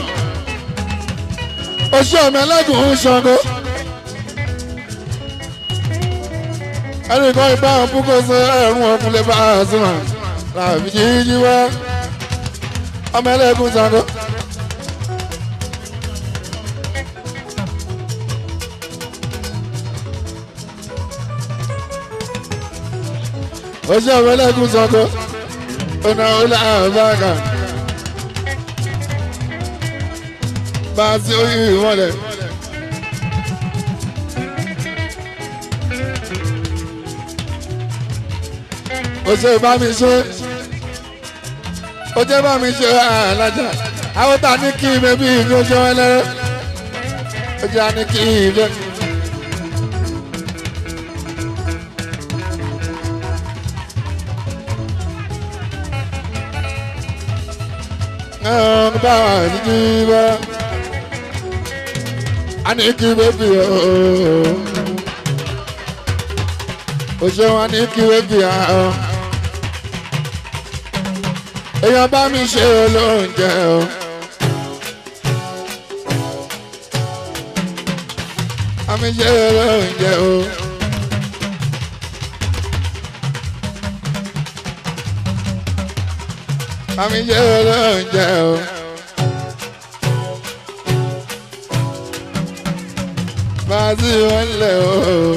oṣù ọmọ ẹlẹ́gùn ṣàngó ẹnìkan ìbá àwọn púpọ̀ sọ ẹ̀rùn ọkùnrin bá a sùn wọn làbí jíjí wá ọmọ ẹlẹ́gùn ṣàngó. oṣù ọmọ ẹlẹ́gùn ṣàngó ọ̀nà ọ̀là àbáàkà. bá a sí orí ìwọlẹ̀. ó ṣe bá mi ṣe ó jẹ́ bá mi ṣe alájà àwọn tá a ní kí ibẹ̀ bí ìlú ṣe wọ́n lẹ́rẹ́ ó jẹ́ a ní kí ibẹ̀. ẹ̀hún bá wà ní bá a ní kí bébì ooo o ṣeun a ní kí bébì ooo èèyàn bá mi ṣe olóúnjẹ o. Àmì ṣe olóúnjẹ o. Àmì ṣe olóúnjẹ o. Bàtí wọn lẹ̀ o.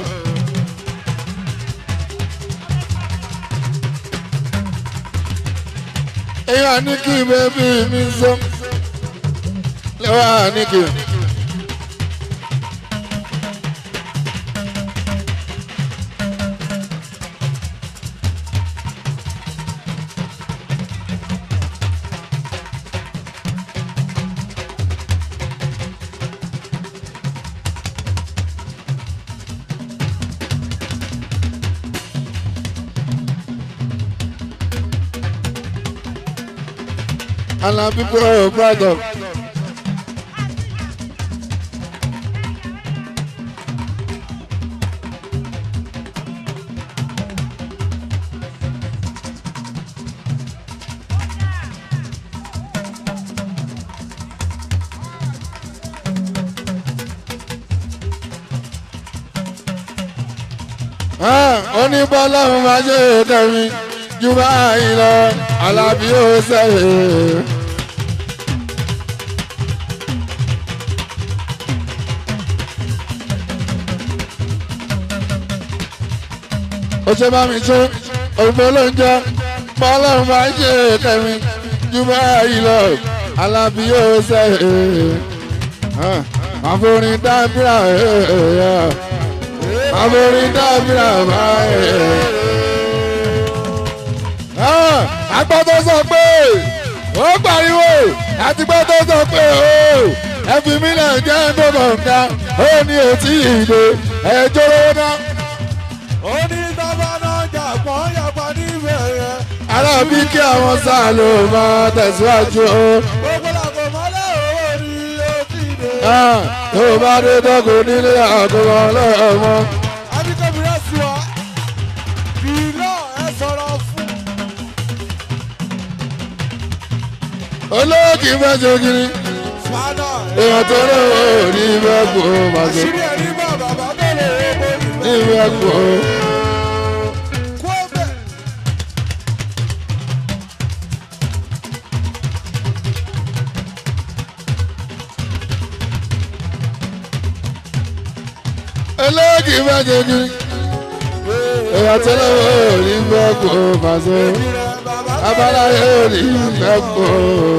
Èèyàn ní kí bébí mi sọ. Lẹ́wọ̀n ní kí. Alabi bro, brother. oníbọ́lá máa ṣe kẹ́mi jù báyìí lọ Alábí ó sẹ́yìn. ó ṣe bá mi ṣe òfin ló ń jẹ bọ́lá máa ṣe kẹ́mi jù báyìí lọ Alábí ó sẹ́yìn. àforin dábìrà ẹ̀ẹ́ àforin dábìrà báyìí. agbọ́dọ̀ sọ pé ó pariwo àti pé tó sọ pé o ẹ fi mí lẹ̀ jẹ́ tó kọ̀ọ̀kan ó ní etí ìdè ẹjọ́ lówó náà.
onítàbánájà pọ́n yàgbá níbẹ̀ yẹn.
ará bí kí àwọn sáà ló máa tẹ̀síwájú o.
gbogbo làgbo mọ́lẹ̀ owó ni ó ti dé.
Ah, tó bá dé tọ́kù nílé àkọ́kọ́ lọ́mọ.
adikọ̀bìrẹ́ sí wa bìlọ̀ ẹ sọ̀rọ̀ fún.
olóòkì fẹ́ ṣe kiri
fada
èèyàn tó lówó ní ìfẹ́ kú ó máa ṣe
àṣírí ẹ̀rí bá bàbá tó lè owó
ní
ìfẹ́.
ìfẹ́ kú ó.
kú ọbẹ̀.
olóòkì fẹ́ ṣe kiri èèyàn tó lówó ní ìfẹ́ kú ó máa ṣe abala yóò ní ìfẹ́ kú ó.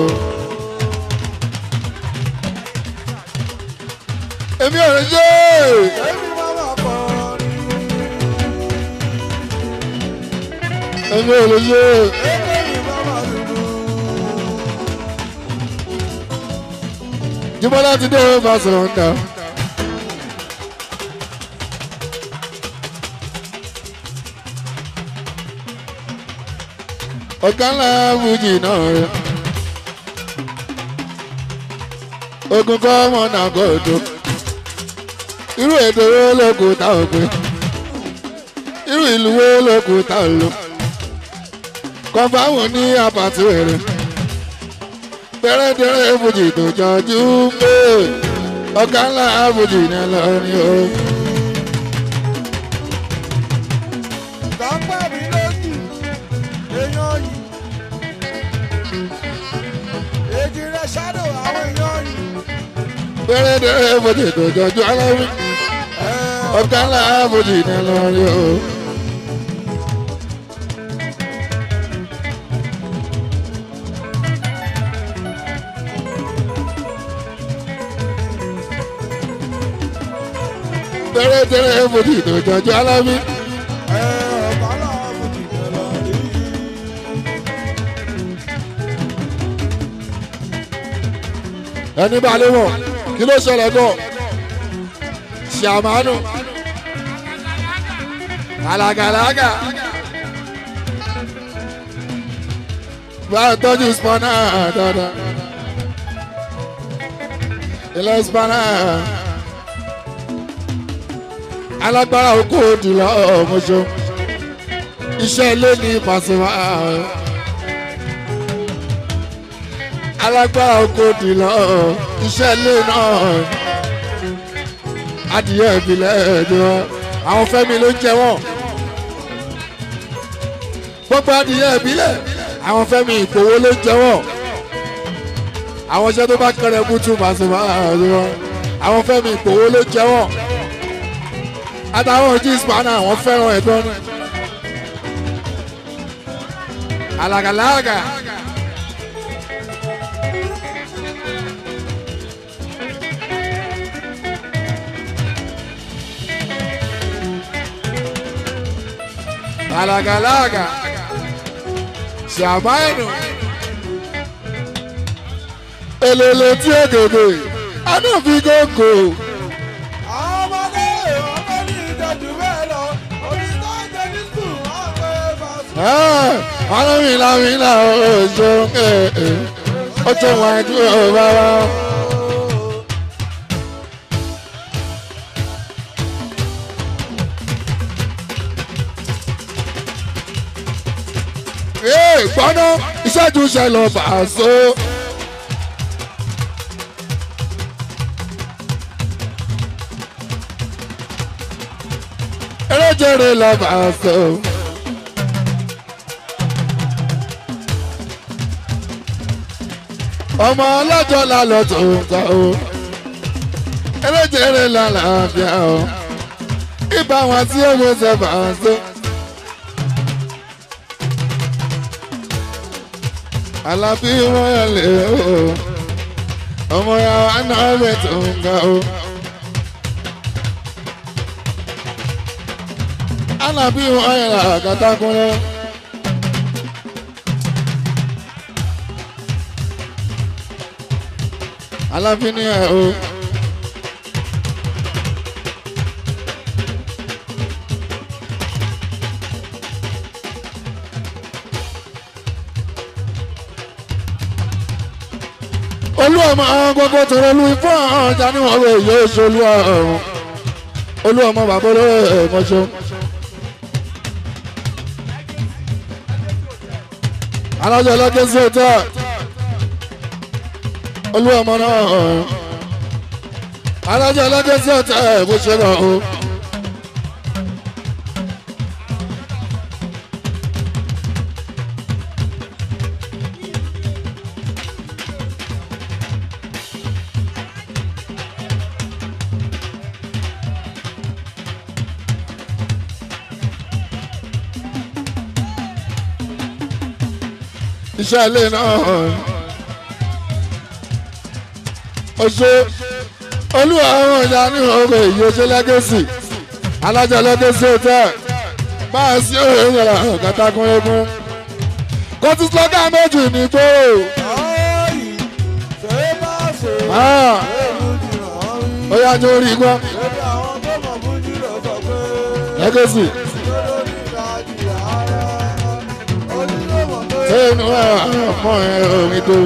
èmi ò lè ṣe é.
èmi máa ma pọ̀ ní.
èmi ò lè ṣe é.
èmi máa ma dùdú.
Jíbọ́lá ti dé ó máa sọ̀rọ̀ ńdà. ọ̀gá ńlá fújì náà rẹ̀. ogun kọ́ ọmọ náà kò tó. irú èdè wo ló kù tá ò pé. irú ìlú wo ló kù tá ò lò. kọ́ńfàmù ní àpàtì rẹ̀ tẹ́rẹ́tẹ́rẹ́ fújì tó jọjú pé ọ̀gá ńlá fújì ní lọ́rin o.
gbàgbà mi lójú èèyàn yìí. èjì rẹ̀ ṣáàdò àwọn èèyàn yìí.
tẹ́rẹ́tẹ́rẹ́ fújì tó jọjú aláwí ọ̀gá ńlá fújì ní lọ́rin o. tẹ́rẹ́tẹ́rẹ́ fújì tó jọjú aláwí.
ẹ ọ̀gá làwọn ti bẹ̀rẹ̀ rí.
ẹni bá lé wọn kí ló ṣẹlẹ̀ gan ṣàmánù alagalaga bá a tọ́jú spana dáadáa ilé spana alágbára oko òdìlọ ọmọṣọ iṣẹ́ ilé ní Pasuma alágbára oko òdìlọ iṣẹ́ ilé náà adìyẹ ìbílẹ̀ ẹ̀dùn àwọn fẹ́mi ló ń jẹ wọ́n gbogbo adìyẹ ìbílẹ̀ àwọn fẹ́mi ìpòwó ló ń jẹ wọ́n àwọn iṣẹ́ tó bá kẹrẹ bútú Pasuma ẹ̀dùn àwọn fẹ́mi ìpòwó ló ń jẹ wọ́n àtàwọn ojú ìsìpánà àwọn fẹ́ràn ẹ̀gbọ́n náà alàgàlàgà. alàgàlàgà ṣàmáìnù èlèlè tí ègèdè anáfikókò
àwọn ọmọdé ọmọ ní ìjẹ́jú bẹ́ẹ̀ lọ onítọ́jẹ́ ní sùn wọ́n pé fàṣọ.
alámìlámìlá oṣù oṣù wájú bàbá. gbọ́dọ̀ ìṣẹ́jú ṣẹlẹ̀ fàṣọ. eréjèrè lọ fàṣọ. ọmọ ọlọ́jọ́ la lọ tó ń ta o eréjèrè la làáfíà o ibà wọn tí ó gbé sẹfà so. alábí wọn yà lè o ọmọ ya wà náà bẹ tó ń ga o. alábí wọn yà là kàtàkùnrin. aláfin ní ẹ̀ o. olú ọmọ àwọn gbogbo tọrọ lu ifọ̀ ọjà ní wọn wẹ̀ yóò ṣe olú ọ̀run olú ọmọ bàbá olóyè ẹ̀mọ́ṣọ́. alájọ ọlọ́jọ́ sí ọjọ́ olú ọmọ náà alájọ ọlọ́jọ́ sí ọjọ́ bó ṣe lọ o. iṣẹ́ ilé náà oṣù olúwa àwọn ìyá ní ọgbẹ èyí oṣù lẹ́gẹ̀sì alájọ lẹ́gẹ̀sì hotel máa sí òye ìyàrá kàtàkùn egun kó tún sọ́kà méjì ní gbòòrò
Ọ̀ọ́yì ṣé bá ṣe
Ah.
èlùjì hàn rí.
ó yá jó rí gbọ́
Lórí àwọn tó mọ̀ fújì lọ sọ pé
lẹ́gẹ̀sì
lórí ìlàjì ara onílé-ìwọ̀n tó
ṣé inú ẹ̀ ọmọ ẹ̀ orin tó.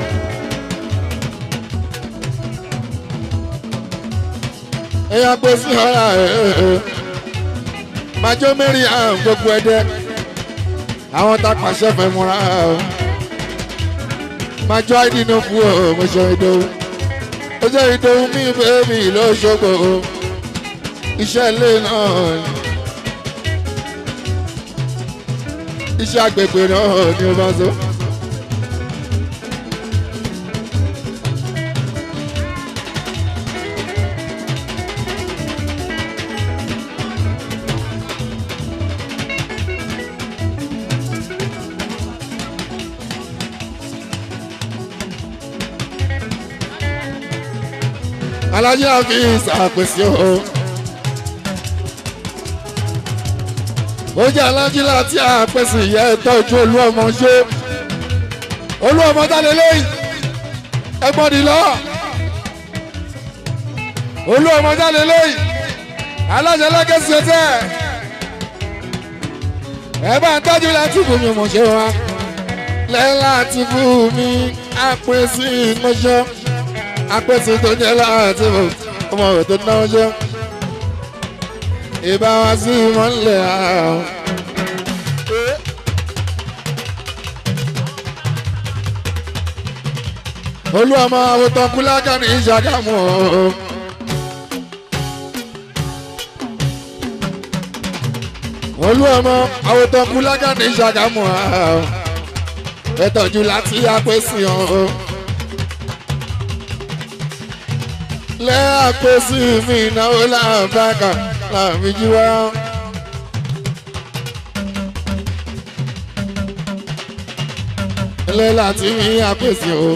èèyàn pé sí ọ̀rá ẹ̀ májọ́ mẹ́rin àrùn gbogbo ẹ̀dẹ́ àwọn tá a pàṣẹ fẹ́ múra o májọ́ àìdí ní fún ọ mo ṣe ìdòwú ó jẹ́ ìdòwú mi bẹ́ẹ̀mì lọ́sọ̀gbọ̀ o iṣẹ́ ilé náà ni iṣẹ́ agbègbè náà ni ó bá so. alájẹ́ àfi ìsàpèsè o. ó jẹ́ alájí láti àpèsè ìyá ìtọ́jú olú ọmọ ṣe. olú ọmọ jáde lẹ́yìn ẹgbọ́n di lọ. olú ọmọ jáde lẹ́yìn alájẹ́ lẹ́gẹ̀ẹ́sì ẹ̀tẹ́. ẹ bá ń tọ́jú láti fún mi mọ̀ ṣe wa. lẹ́yìn láti fún mi àpèsè ìmọ̀ṣọ́ apẹ̀sì tó jẹ́ láti mọ̀ ọmọ rẹ̀ tó náwó jẹ́ ìbá wa sí mọ́lẹ̀ ààrùn. olú ọmọ àwòtán kúlákà ní ìṣàgámù o. olú ọmọ àwòtán kúlákà ní ìṣàgámù o. ẹ tọ́jú láti apẹ̀sì o. lẹ́àpẹ̀sì mi náwó làbákà làmì jí wá. lẹ́ láti mi àpèsè o.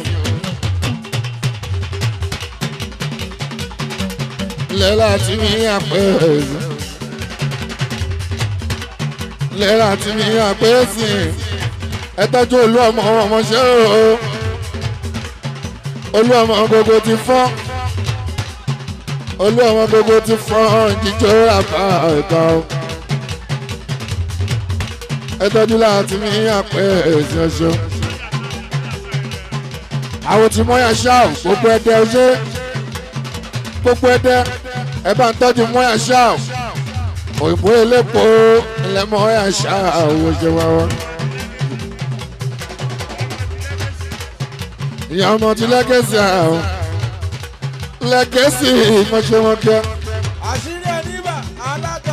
lẹ́ láti mi àpèsè. lẹ́ láti mi àpèsè. ẹ tọ́jú olú ọmọ ọmọọṣẹ́ o. olú ọmọ gbogbo ti fọ́ olú ọmọ gbogbo ti fọ́n jíjó àbá ẹ̀ka o. ẹ tọ́jú láti mi àpẹ ẹ̀sìn ọ̀ṣọ́. àwọn tí mọ́yà ṣáà gbogbo ẹ̀dẹ́ ọṣẹ́ gbogbo ẹ̀dẹ́ ẹ bá ń tọ́jú mọ́yà ṣáà òyìnbó elépo ilẹ̀ mọ́yà ṣáà owó ṣe wá wá. ìyá ọmọ ti lẹ́gẹ̀ẹ́sì àwọn lẹ́gẹ̀ẹ́sì ìmọ̀ṣẹ́wọ́kẹ́.
àṣírí ẹni bà alága.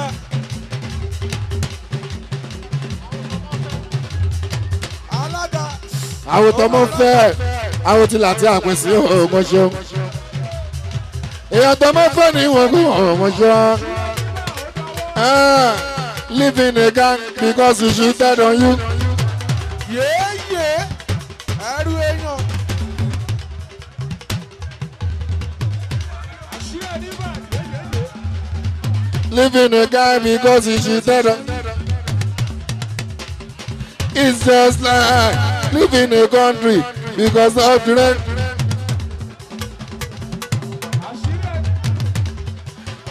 alága.
àwọn tọmọ fẹ́ àwọn tí láti àpèsè ọmọṣẹ́. èèyàn tọmọ fẹ́ ní ìwọ̀n kó ọmọṣẹ́. live in a gang because you should dead on you.
yéèyé ẹrú èèyàn. àṣírí ẹni bà yéèyé.
live in a gang because you should dead on It's just like live in a country because of the rent.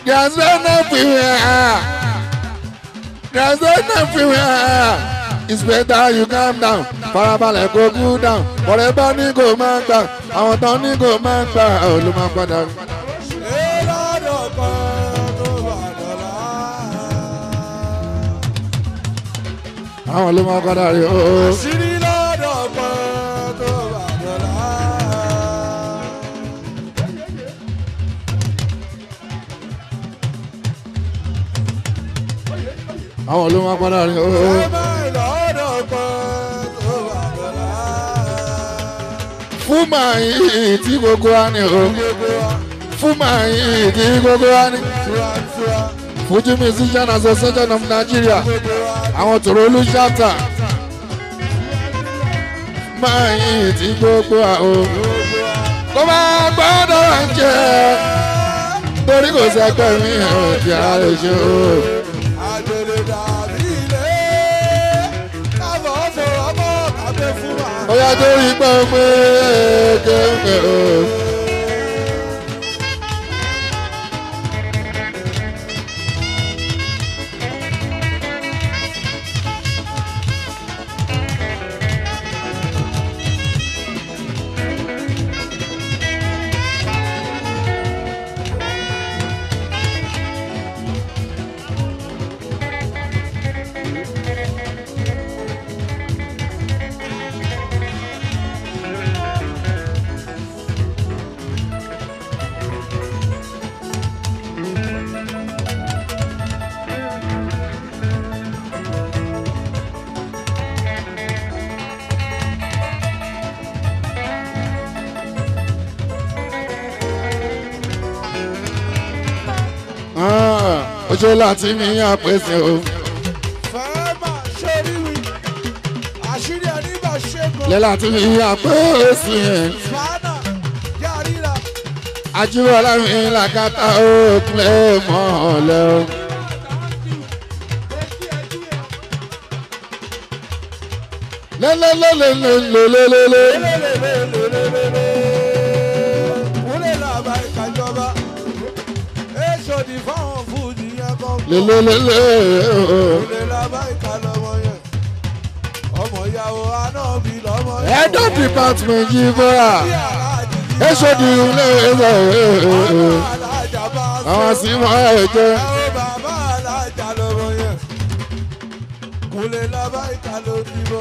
There's no everywhere. There's no everywhere. It's better you calm down. Farabalẹ̀ kó cool down. Bọ̀rẹ̀ bá ní kò máa gbà. Àwọn tán ní kò máa gbà. Ò ló máa padà.
ìlànà kan tó bá dọ̀la.
Àwọn ló máa padà rí o.
àṣírí lọ́dọ̀ kan tó bá dọ̀la.
Àwọn ló máa padà rí o.
ẹ̀mẹ́ lọ́dọ̀ kan tó bá dọ̀la.
Fún màá yìí tí gbogbo wa ní o.
gbogbo wa
Fún màá yìí tí gbogbo wa ní.
túratura
Fuji Musician Association of Nigeria.
gbogbo wa
Àwọn tòrò olú ṣáàtà. Máa yìí tí gbogbo wa o.
gbogbo wa.
Kó máa gbọ́dọ̀ jẹ́. Torí kò sẹ́gbẹ́ mi ò tí a lè ṣe o.
àgbèrè dàbí ilé kábọ̀ sọ̀rọ̀ mọ́ kàgbé fún wa.
Ó yá torí pé ó pé kéwké o. Ah, Oṣù láti mi yàn pèsè o.
fẹ́ẹ́ máa ṣe ríwi àṣírí ẹni bá ṣẹ́gun
Lẹ́ láti mi yàn pèsè.
fàánà yàrá
Ajíbọ́lá mi làkàtà ó kílẹ̀ mọ́ ọ̀lẹ́ o. Lélélélélélélélélélé.
kúlẹ̀ làbá ìkàjọba èso ní fáwọn fújì yẹn kọ́
Lélélélé.
kúlẹ̀ làbá ìkàlọ́mọ yẹn ọmọ ìyàwó anábì lọ́mọ yẹn.
Head of department yìí bọ́ra. Èso di ilé ẹ̀sọ́. Àwọn sì mọ ẹ̀jẹ̀.
Àwọn bàbá alájà lọ́mọ yẹn. Kúnlẹ̀ lábá ìka ló dìbò.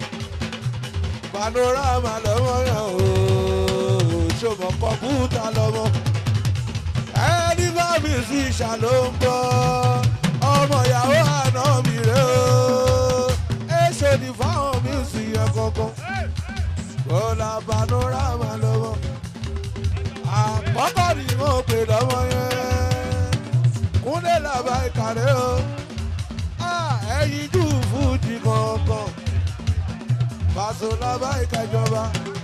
Panorama lọ́mọ yẹn o. Ṣòmọ̀ kọ̀mpútà lọ́mọ. Ẹni bá mi sí ìṣàló ń bọ̀. Ọmọ ìyàwó àná mi rè o. Èso ni fáwọn mi sì yẹ kankan. Kọ́lá panorama lọ́mọ. Àkọ́kọ́ ni mo pè lọ́mọ yẹn kúnlẹ̀ làbá ìkàrẹ́ o ẹyin jù fújì kankan Paso làbá ìkàjọba.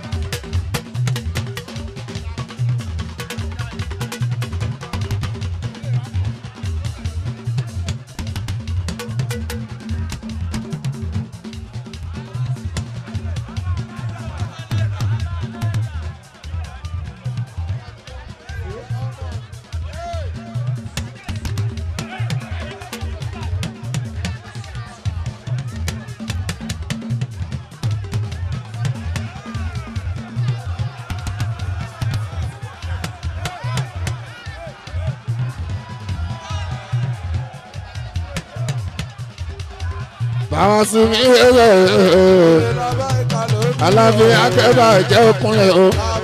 Báwọn sún mi.
kúnlẹ̀ làbá ìkàlẹ́ o.
Alábí akẹ́bà jẹ́ òkúnlẹ̀ o.